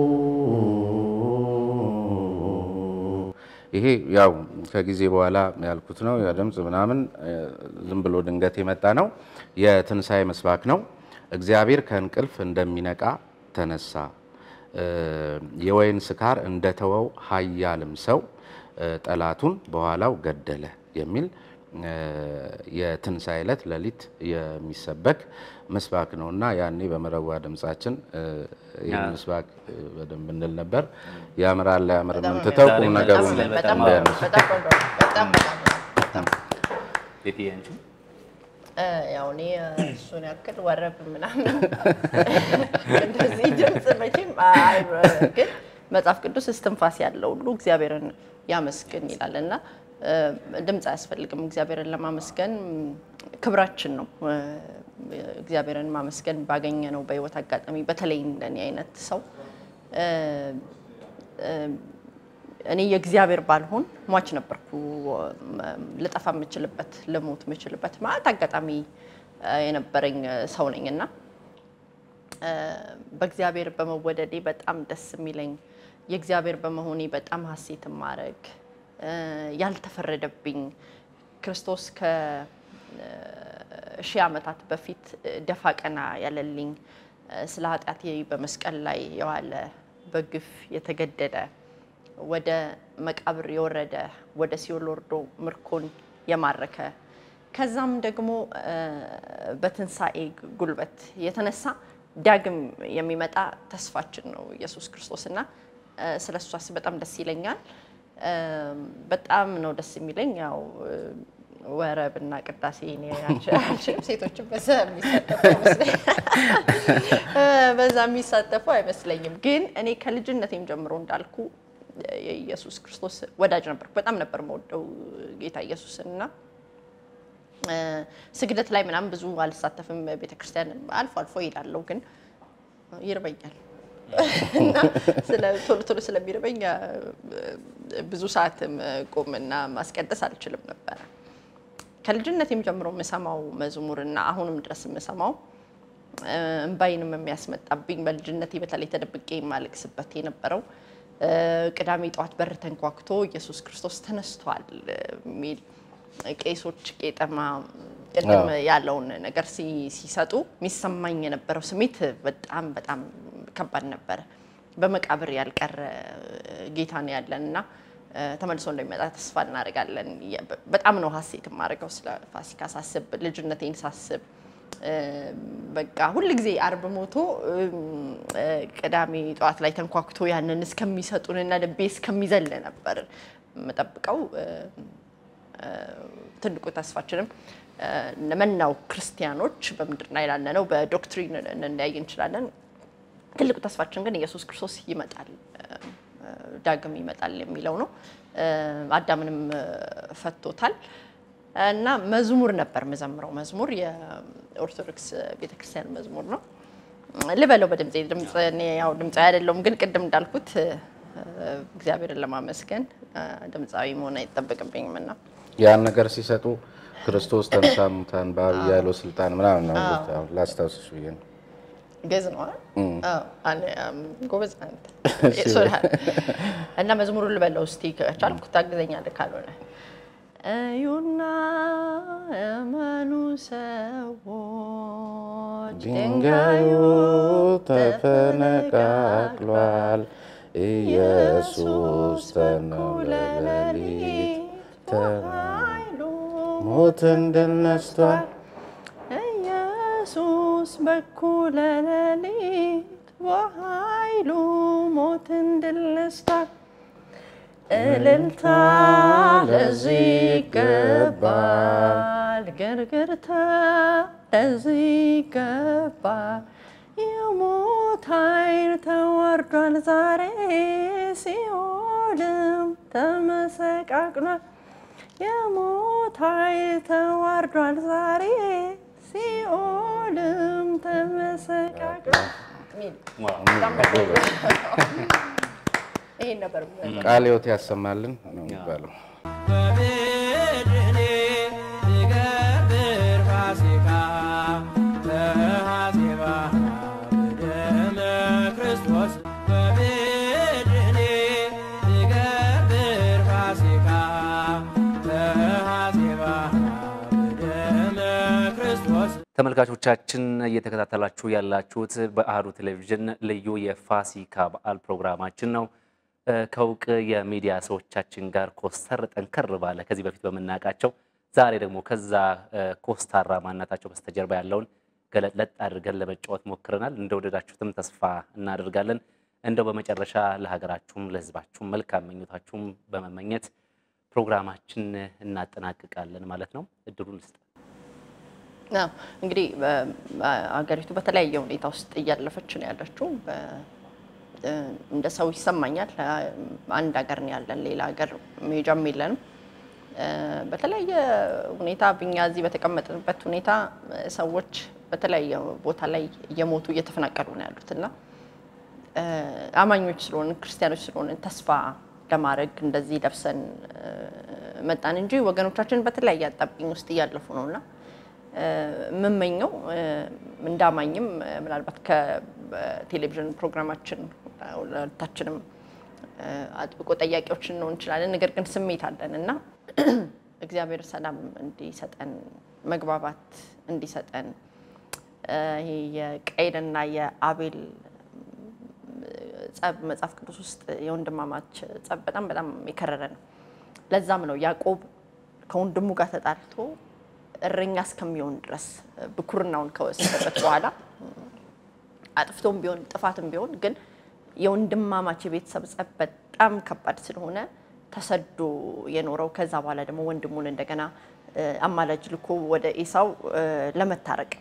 ይሄ ያው ከጊዜ በኋላ ያልኩት ነው። የድምፅ ምናምን እ፣ ዝም ብሎ ድንገት የመጣ ነው። የትንሣኤ ምስባክ ነው። እግዚአብሔር ከእንቅልፍ እንደሚነቃ ተነሳ፣ እ፣ የወይን ስካር እንደተወው ኃያልም ሰው እ፣ ጠላቱን በኋላው ገደለ የሚል እ፣ የትንሣኤ ዕለት ሌሊት የሚሰበክ ምስባክ ነው እና ያኔ በመረዋ ድምፃችን እ፣ ይህን ምስባክ እ፣ በደንብ እንል ነበር። ያምራል ላያምር የምንትተው ቁም ነገሩ
በጣም
በጣም
እንዳያነሱ
በጣም ቆንጆ ነው። በጣም በጣም
ቤቲ አንቺ
እ፣ ያው እኔ እሱን ያክል ወረብ ምናምን እንደዚህ ድምፅ መቼም አይ፣ ግን መጽሐፍ ቅዱስ እስትንፋስ ያለው ሁሉ እግዚአብሔርን ያመስግን ይላል እና እ፣ ድምፅ አያስፈልግም። እግዚአብሔርን ለማመስገን ክብራችን ነው። እ፣ እግዚአብሔርን ማመስገን ባገኘ ነው በህይወት አጋጣሚ በተለይ እንደኔ አይነት ሰው እ፣ እ፣ እኔ የእግዚአብሔር ባልሆን ሟች ነበርኩ። ልጠፋ የምችልበት ልሞት የምችልበት ማለት አጋጣሚ እ፣ የነበረኝ ሰው ነኝ እና እ፣ በእግዚአብሔር በመወደዴ በጣም ደስ የሚለኝ የእግዚአብሔር በመሆኔ በጣም ሀሴት ማድረግ ያልተፈረደብኝ ክርስቶስ ከ- ሺህ ዓመታት በፊት ደፋ ቀና ያለልኝ ስለ ኃጢአቴ በመስቀል ላይ የዋለ በግፍ የተገደደ ወደ መቃብር የወረደ ወደ ሲኦል ወርዶ ምርኮን የማረከ ከዛም ደግሞ በትንሣኤ ጉልበት የተነሳ ዳግም የሚመጣ ተስፋችን ነው ኢየሱስ ክርስቶስ እና ስለ እሱ አስብ በጣም ደስ ይለኛል። በጣም ነው ደስ የሚለኝ ያው ወረብና ቅዳሴ እኔ አልችልም። ሴቶችን በዛ የሚሳተፉ በዛ የሚሳተፉ አይመስለኝም። ግን እኔ ከልጅነቴም ጀምሮ እንዳልኩ የኢየሱስ ክርስቶስ ወዳጅ ነበርኩ። በጣም ነበር መወደው ጌታ ኢየሱስን እና ስግደት ላይ ምናምን ብዙ አልሳተፍም። ቤተክርስቲያን አልፎ አልፎ እሄዳለሁ፣ ግን ይርበኛል እና ቶሎ ቶሎ ስለሚርበኝ ብዙ ሰዓት ቆምና ማስቀደስ አልችልም ነበረ። ከልጅነቴም ጀምሮ የምሰማው መዝሙርና አሁንም ድረስ የምሰማው እምባይንም የሚያስመጣብኝ በልጅነቴ በተለይ ተደብቄ የማለቅስበት የነበረው ቅዳሜ ጠዋት በር ተንኳክቶ ኢየሱስ ክርስቶስ ተነስቷል የሚል ቄሶች ቄጠማ ቅድም ያለውን ነገር ሲሰጡ የሚሰማኝ የነበረው ስሜት በጣም በጣም ከባድ ነበረ። በመቃብር ያልቀረ ጌታ ነው ያለን እና ተመልሶ እንደሚመጣ ተስፋ እናደርጋለን። በጣም ነው ሀሴት የማደርገው ስለ ፋሲካ ሳስብ፣ ልጅነቴን ሳስብ በቃ ሁል ጊዜ አርብ ሞቶ ቅዳሜ ጠዋት ላይ ተንኳክቶ ያንን እስከሚሰጡንና ልቤ እስከሚዘል ነበር የምጠብቀው። ትልቁ ተስፋችንም ለመናው ክርስቲያኖች በምድር ላይ ላለነው በዶክትሪን እንለያይ እንችላለን። ትልቁ ተስፋችን ግን ኢየሱስ ክርስቶስ ይመጣል፣ ዳግም ይመጣል የሚለው ነው። አዳምንም ፈቶታል እና መዝሙር ነበር የምዘምረው። መዝሙር የኦርቶዶክስ ቤተክርስቲያን መዝሙር ነው ልበለው በድምፄ ድምፅ እኔ ያው ድምፃዊ አይደለሁም፣ ግን ቅድም እንዳልኩት እግዚአብሔርን ለማመስገን ድምፃዊ መሆን አይጠበቅብኝም እና
ያን ነገር ሲሰጡ ክርስቶስ ተንሳ እሙታን በዐቢይ ኃይል ወሥልጣን ምናምን ነው ላስታውስሽ ብዬ ነው።
ግዕዝ ነው ጎበዝ አንተ እና መዝሙሩን ልበለው እስቲ ከቻልኩ ታግዘኛለህ ካልሆነ እዩና እመኑ ሰዎች
ድንጋዩ ተፈነቃቅሏል፣ ኢየሱስ ተነውለ ሌሊት ተኃይሉ ሞትን ድል ነስቷል።
ኢየሱስ በኩለ ሌሊት በኃይሉ ሞትን ድል ነስቷል። እልልታ ለዚህ ይገባል፣ ግርግርታ ለዚህ ይገባል። የሞት ኃይል ተወርዷል ዛሬ፣ ሲኦልም ተመሰቃቅሏል። የሞት ኃይል ተዋርዷል ዛሬ፣ ሲኦልም ተመሰቃቅሏል። ይሄን ነበር
ቃለ ሕይወት ያሰማልን ነው የሚባለው።
በቤድኔ ትገብር ፋሲካ በሐዜባ በደመ ክርስቶስ በቤድኔ ትገብር ፋሲካ በሐዜባ በደመ ክርስቶስ
ተመልካቾቻችን እየተከታተላችሁ ያላችሁት በአህዱ ቴሌቪዥን ልዩ የፋሲካ በዓል ፕሮግራማችን ነው። ከእውቅ የሚዲያ ሰዎቻችን ጋር ኮስተር ጠንከር ባለ ከዚህ በፊት በምናውቃቸው ዛሬ ደግሞ ከዛ ኮስታራ ማንነታቸው በስተጀርባ ያለውን ገለጥለጥ አድርገን ለመጫወት ሞክረናል። እንደወደዳችሁትም ተስፋ እናደርጋለን። እንደው በመጨረሻ ለሀገራችሁም ለሕዝባችሁም መልካም ምኞታችሁም በመመኘት ፕሮግራማችን እናጠናቅቃለን ማለት ነው። እድሉን ልስጥ።
አዎ እንግዲህ አገሪቱ በተለያየ ሁኔታ ውስጥ እያለፈች ነው ያለችው። እንደ ሰው ይሰማኛል። አንድ ሀገር ነው ያለን፣ ሌላ ሀገር መሄጃም የለንም። በተለያየ ሁኔታ ብኛ እዚህ በተቀመጥንበት ሁኔታ ሰዎች በተለያየ ቦታ ላይ እየሞቱ እየተፈናቀሉ ነው ያሉት እና አማኞች ስለሆን ክርስቲያኖች ስለሆን ተስፋ ለማድረግ እንደዚህ ለብሰን መጣን እንጂ ወገኖቻችን በተለያየ አጣብቂኝ ውስጥ እያለፉ ነው እና የምመኘው እንዳማኝም ምናልባት ከቴሌቪዥን ፕሮግራማችን ሁለታችንም አጥብቆ ጠያቂዎች እንሆን እንችላለን። ነገር ግን ስሜት አለን እና እግዚአብሔር ሰላም እንዲሰጠን መግባባት እንዲሰጠን ይሄ የቀይንና የአቤል ጸብ መጽሐፍ ቅዱስ ውስጥ የወንድማማች ጸብ በጣም በጣም የከረረ ነው። ለዛም ነው ያዕቆብ ከወንድሙ ጋር ተጣልቶ እረኛ እስከሚሆን ድረስ ብኩርናውን ከወሰደበት በኋላ አጥፍቶም ቢሆን ጥፋትም ቢሆን ግን የወንድማማች የቤተሰብ ጸብ በጣም ከባድ ስለሆነ ተሰዶ የኖረው ከዛ በኋላ ደግሞ ወንድሙን እንደገና አማላጅ ልኮ ወደ ኤሳው ለመታረቅ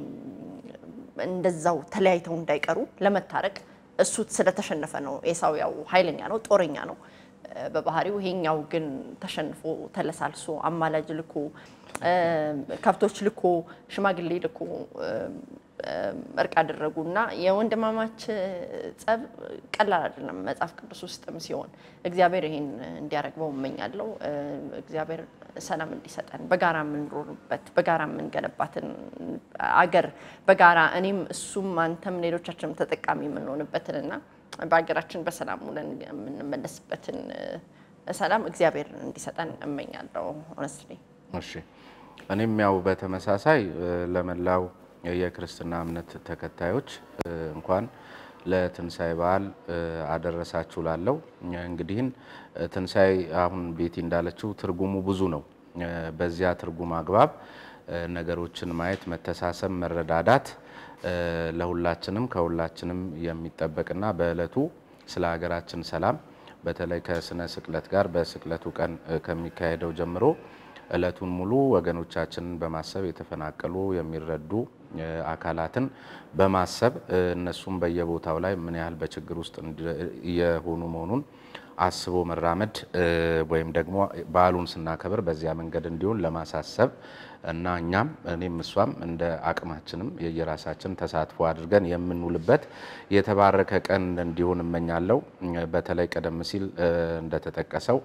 እንደዛው ተለያይተው እንዳይቀሩ ለመታረቅ እሱ ስለተሸነፈ ነው። ኤሳው ያው ኃይለኛ ነው፣ ጦረኛ ነው በባህሪው። ይሄኛው ግን ተሸንፎ ተለሳልሶ አማላጅ ልኮ ከብቶች ልኮ ሽማግሌ ልኮ እርቅ አደረጉ እና የወንድማማች ጸብ ቀላል አይደለም። መጽሐፍ ቅዱስ ውስጥም ሲሆን እግዚአብሔር ይሄን እንዲያረግበው እመኛለሁ። እግዚአብሔር ሰላም እንዲሰጠን በጋራ የምንኖርበት በጋራ የምንገነባትን አገር በጋራ እኔም እሱም አንተም ሌሎቻችንም ተጠቃሚ የምንሆንበትን እና በሀገራችን በሰላም ውለን የምንመለስበትን ሰላም እግዚአብሔር እንዲሰጠን እመኛለሁ። ሆነስትሊ
እሺ እኔም ያው በተመሳሳይ ለመላው የክርስትና እምነት ተከታዮች እንኳን ለትንሣኤ በዓል አደረሳችሁ ላለው እንግዲህን ትንሣኤ አሁን ቤቲ እንዳለችው ትርጉሙ ብዙ ነው። በዚያ ትርጉም አግባብ ነገሮችን ማየት፣ መተሳሰብ፣ መረዳዳት ለሁላችንም ከሁላችንም የሚጠበቅና በዕለቱ ስለ ሀገራችን ሰላም በተለይ ከስነ ስቅለት ጋር በስቅለቱ ቀን ከሚካሄደው ጀምሮ እለቱን ሙሉ ወገኖቻችንን በማሰብ የተፈናቀሉ የሚረዱ አካላትን በማሰብ እነሱም በየቦታው ላይ ምን ያህል በችግር ውስጥ የሆኑ መሆኑን አስቦ መራመድ ወይም ደግሞ በዓሉን ስናከብር በዚያ መንገድ እንዲሆን ለማሳሰብ እና እኛም እኔም እሷም እንደ አቅማችንም የየራሳችን ተሳትፎ አድርገን የምንውልበት የተባረከ ቀን እንዲሆን እመኛለሁ። በተለይ ቀደም ሲል እንደተጠቀሰው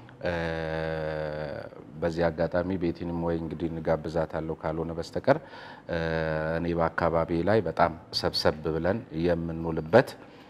በዚህ አጋጣሚ ቤቲንም ወይ እንግዲህ እንጋብዛታለሁ ካልሆነ በስተቀር እኔ በአካባቢ ላይ በጣም ሰብሰብ ብለን የምንውልበት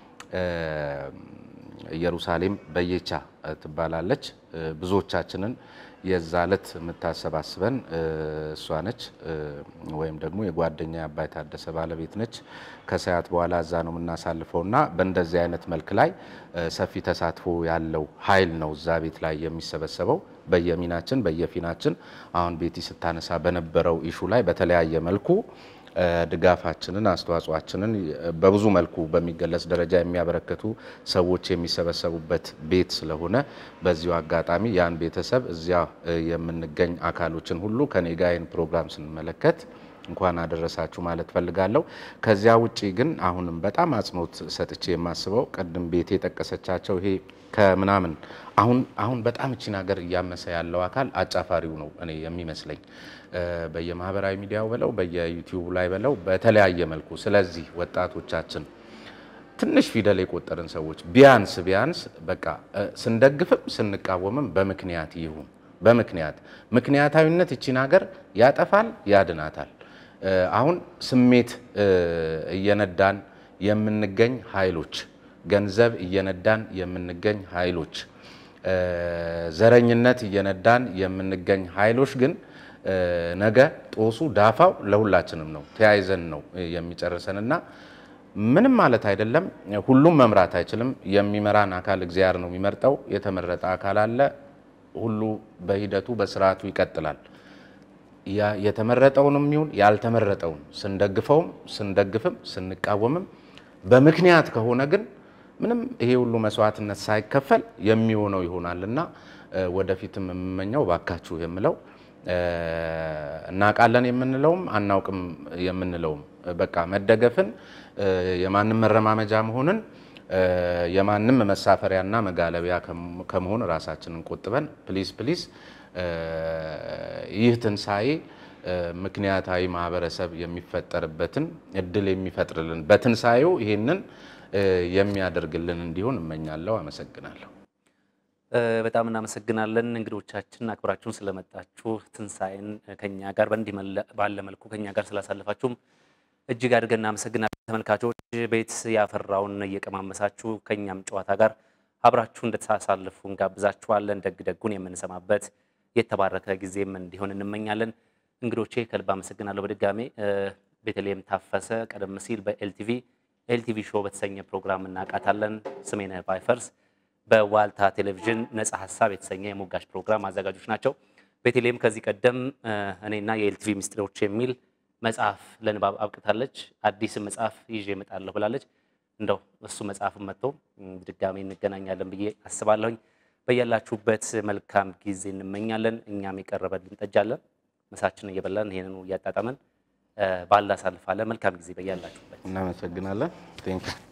ኢየሩሳሌም በየቻ ትባላለች። ብዙዎቻችንን የዛ ዕለት የምታሰባስበን እሷ ነች፣ ወይም ደግሞ የጓደኛ አባይ ታደሰ ባለቤት ነች። ከሰዓት በኋላ እዛ ነው የምናሳልፈው እና በእንደዚህ አይነት መልክ ላይ ሰፊ ተሳትፎ ያለው ኃይል ነው እዛ ቤት ላይ የሚሰበሰበው በየሚናችን በየፊናችን አሁን ቤቲ ስታነሳ በነበረው ኢሹ ላይ በተለያየ መልኩ ድጋፋችንን አስተዋጽኦአችንን በብዙ መልኩ በሚገለጽ ደረጃ የሚያበረክቱ ሰዎች የሚሰበሰቡበት ቤት ስለሆነ በዚሁ አጋጣሚ ያን ቤተሰብ እዚያ የምንገኝ አካሎችን ሁሉ ከኔ ጋር ይህን ፕሮግራም ስንመለከት እንኳን አደረሳችሁ ማለት ፈልጋለሁ። ከዚያ ውጪ ግን አሁንም በጣም አጽንኦት ሰጥቼ የማስበው ቅድም ቤቴ የጠቀሰቻቸው ይሄ ከምናምን አሁን አሁን በጣም እቺን ሀገር እያመሰ ያለው አካል አጫፋሪው ነው እኔ የሚመስለኝ በየማህበራዊ ሚዲያው በለው በየዩቲዩብ ላይ በለው በተለያየ መልኩ። ስለዚህ ወጣቶቻችን ትንሽ ፊደል የቆጠርን ሰዎች ቢያንስ ቢያንስ በቃ ስንደግፍም ስንቃወምም በምክንያት ይሁን በምክንያት ምክንያታዊነት እቺን ሀገር ያጠፋል፣ ያድናታል። አሁን ስሜት እየነዳን የምንገኝ ኃይሎች ገንዘብ እየነዳን የምንገኝ ኃይሎች፣ ዘረኝነት እየነዳን የምንገኝ ኃይሎች ግን ነገ ጦሱ ዳፋው ለሁላችንም ነው፣ ተያይዘን ነው የሚጨርሰን እና ምንም ማለት አይደለም። ሁሉም መምራት አይችልም። የሚመራን አካል እግዚአብሔር ነው የሚመርጠው። የተመረጠ አካል አለ። ሁሉ በሂደቱ በስርዓቱ ይቀጥላል። የተመረጠውንም ይሁን ያልተመረጠውን ስንደግፈውም ስንደግፍም ስንቃወምም በምክንያት ከሆነ ግን ምንም ይሄ ሁሉ መስዋዕትነት ሳይከፈል የሚሆነው ይሆናል እና ወደፊትም የምመኘው ባካችሁ የምለው እናውቃለን የምንለውም አናውቅም የምንለውም በቃ መደገፍን የማንም መረማመጃ መሆንን የማንም መሳፈሪያና መጋለቢያ ከመሆን ራሳችንን ቆጥበን ፕሊዝ ፕሊዝ ይህ ትንሣኤ ምክንያታዊ ማህበረሰብ የሚፈጠርበትን እድል የሚፈጥርልን በትንሣኤው ይሄንን የሚያደርግልን እንዲሆን እመኛለሁ። አመሰግናለሁ።
በጣም እናመሰግናለን እንግዶቻችን አክብራችሁን ስለመጣችሁ ትንሣኤን ከኛ ጋር በእንዲህ ባለ መልኩ ከኛ ጋር ስላሳለፋችሁም እጅግ አድርገን እናመሰግናለን። ተመልካቾች ቤት ያፈራውን እየቀማመሳችሁ ከኛም ጨዋታ ጋር አብራችሁ እንድታሳልፉ እንጋብዛችኋለን። ደግ ደጉን የምንሰማበት የተባረከ ጊዜም እንዲሆን እንመኛለን። እንግዶቼ ከልብ አመሰግናለሁ። በድጋሜ ቤተልሔም ታፈሰ ቀደም ሲል በኤልቲቪ ኤልቲቪ ሾው በተሰኘ ፕሮግራም እናውቃታለን። ስሜነህ ባይፈርስ በዋልታ ቴሌቪዥን ነጻ ሀሳብ የተሰኘ የሞጋች ፕሮግራም አዘጋጆች ናቸው። ቤተልሔም ከዚህ ቀደም እኔና የኤልቲቪ ምስጢሮች የሚል መጽሐፍ ለንባብ አብቅታለች። አዲስም መጽሐፍ ይዤ እመጣለሁ ብላለች። እንደው እሱ መጽሐፍን መጥቶ ድጋሜ እንገናኛለን ብዬ አስባለሁኝ። በያላችሁበት መልካም ጊዜ እንመኛለን። እኛም የቀረበልን ጠጃለን ምሳችን እየበላን ይሄንኑ እያጣጣመን ባላ አሳልፋለን። መልካም ጊዜ በያላችሁበት።
እናመሰግናለን። ቴንኪው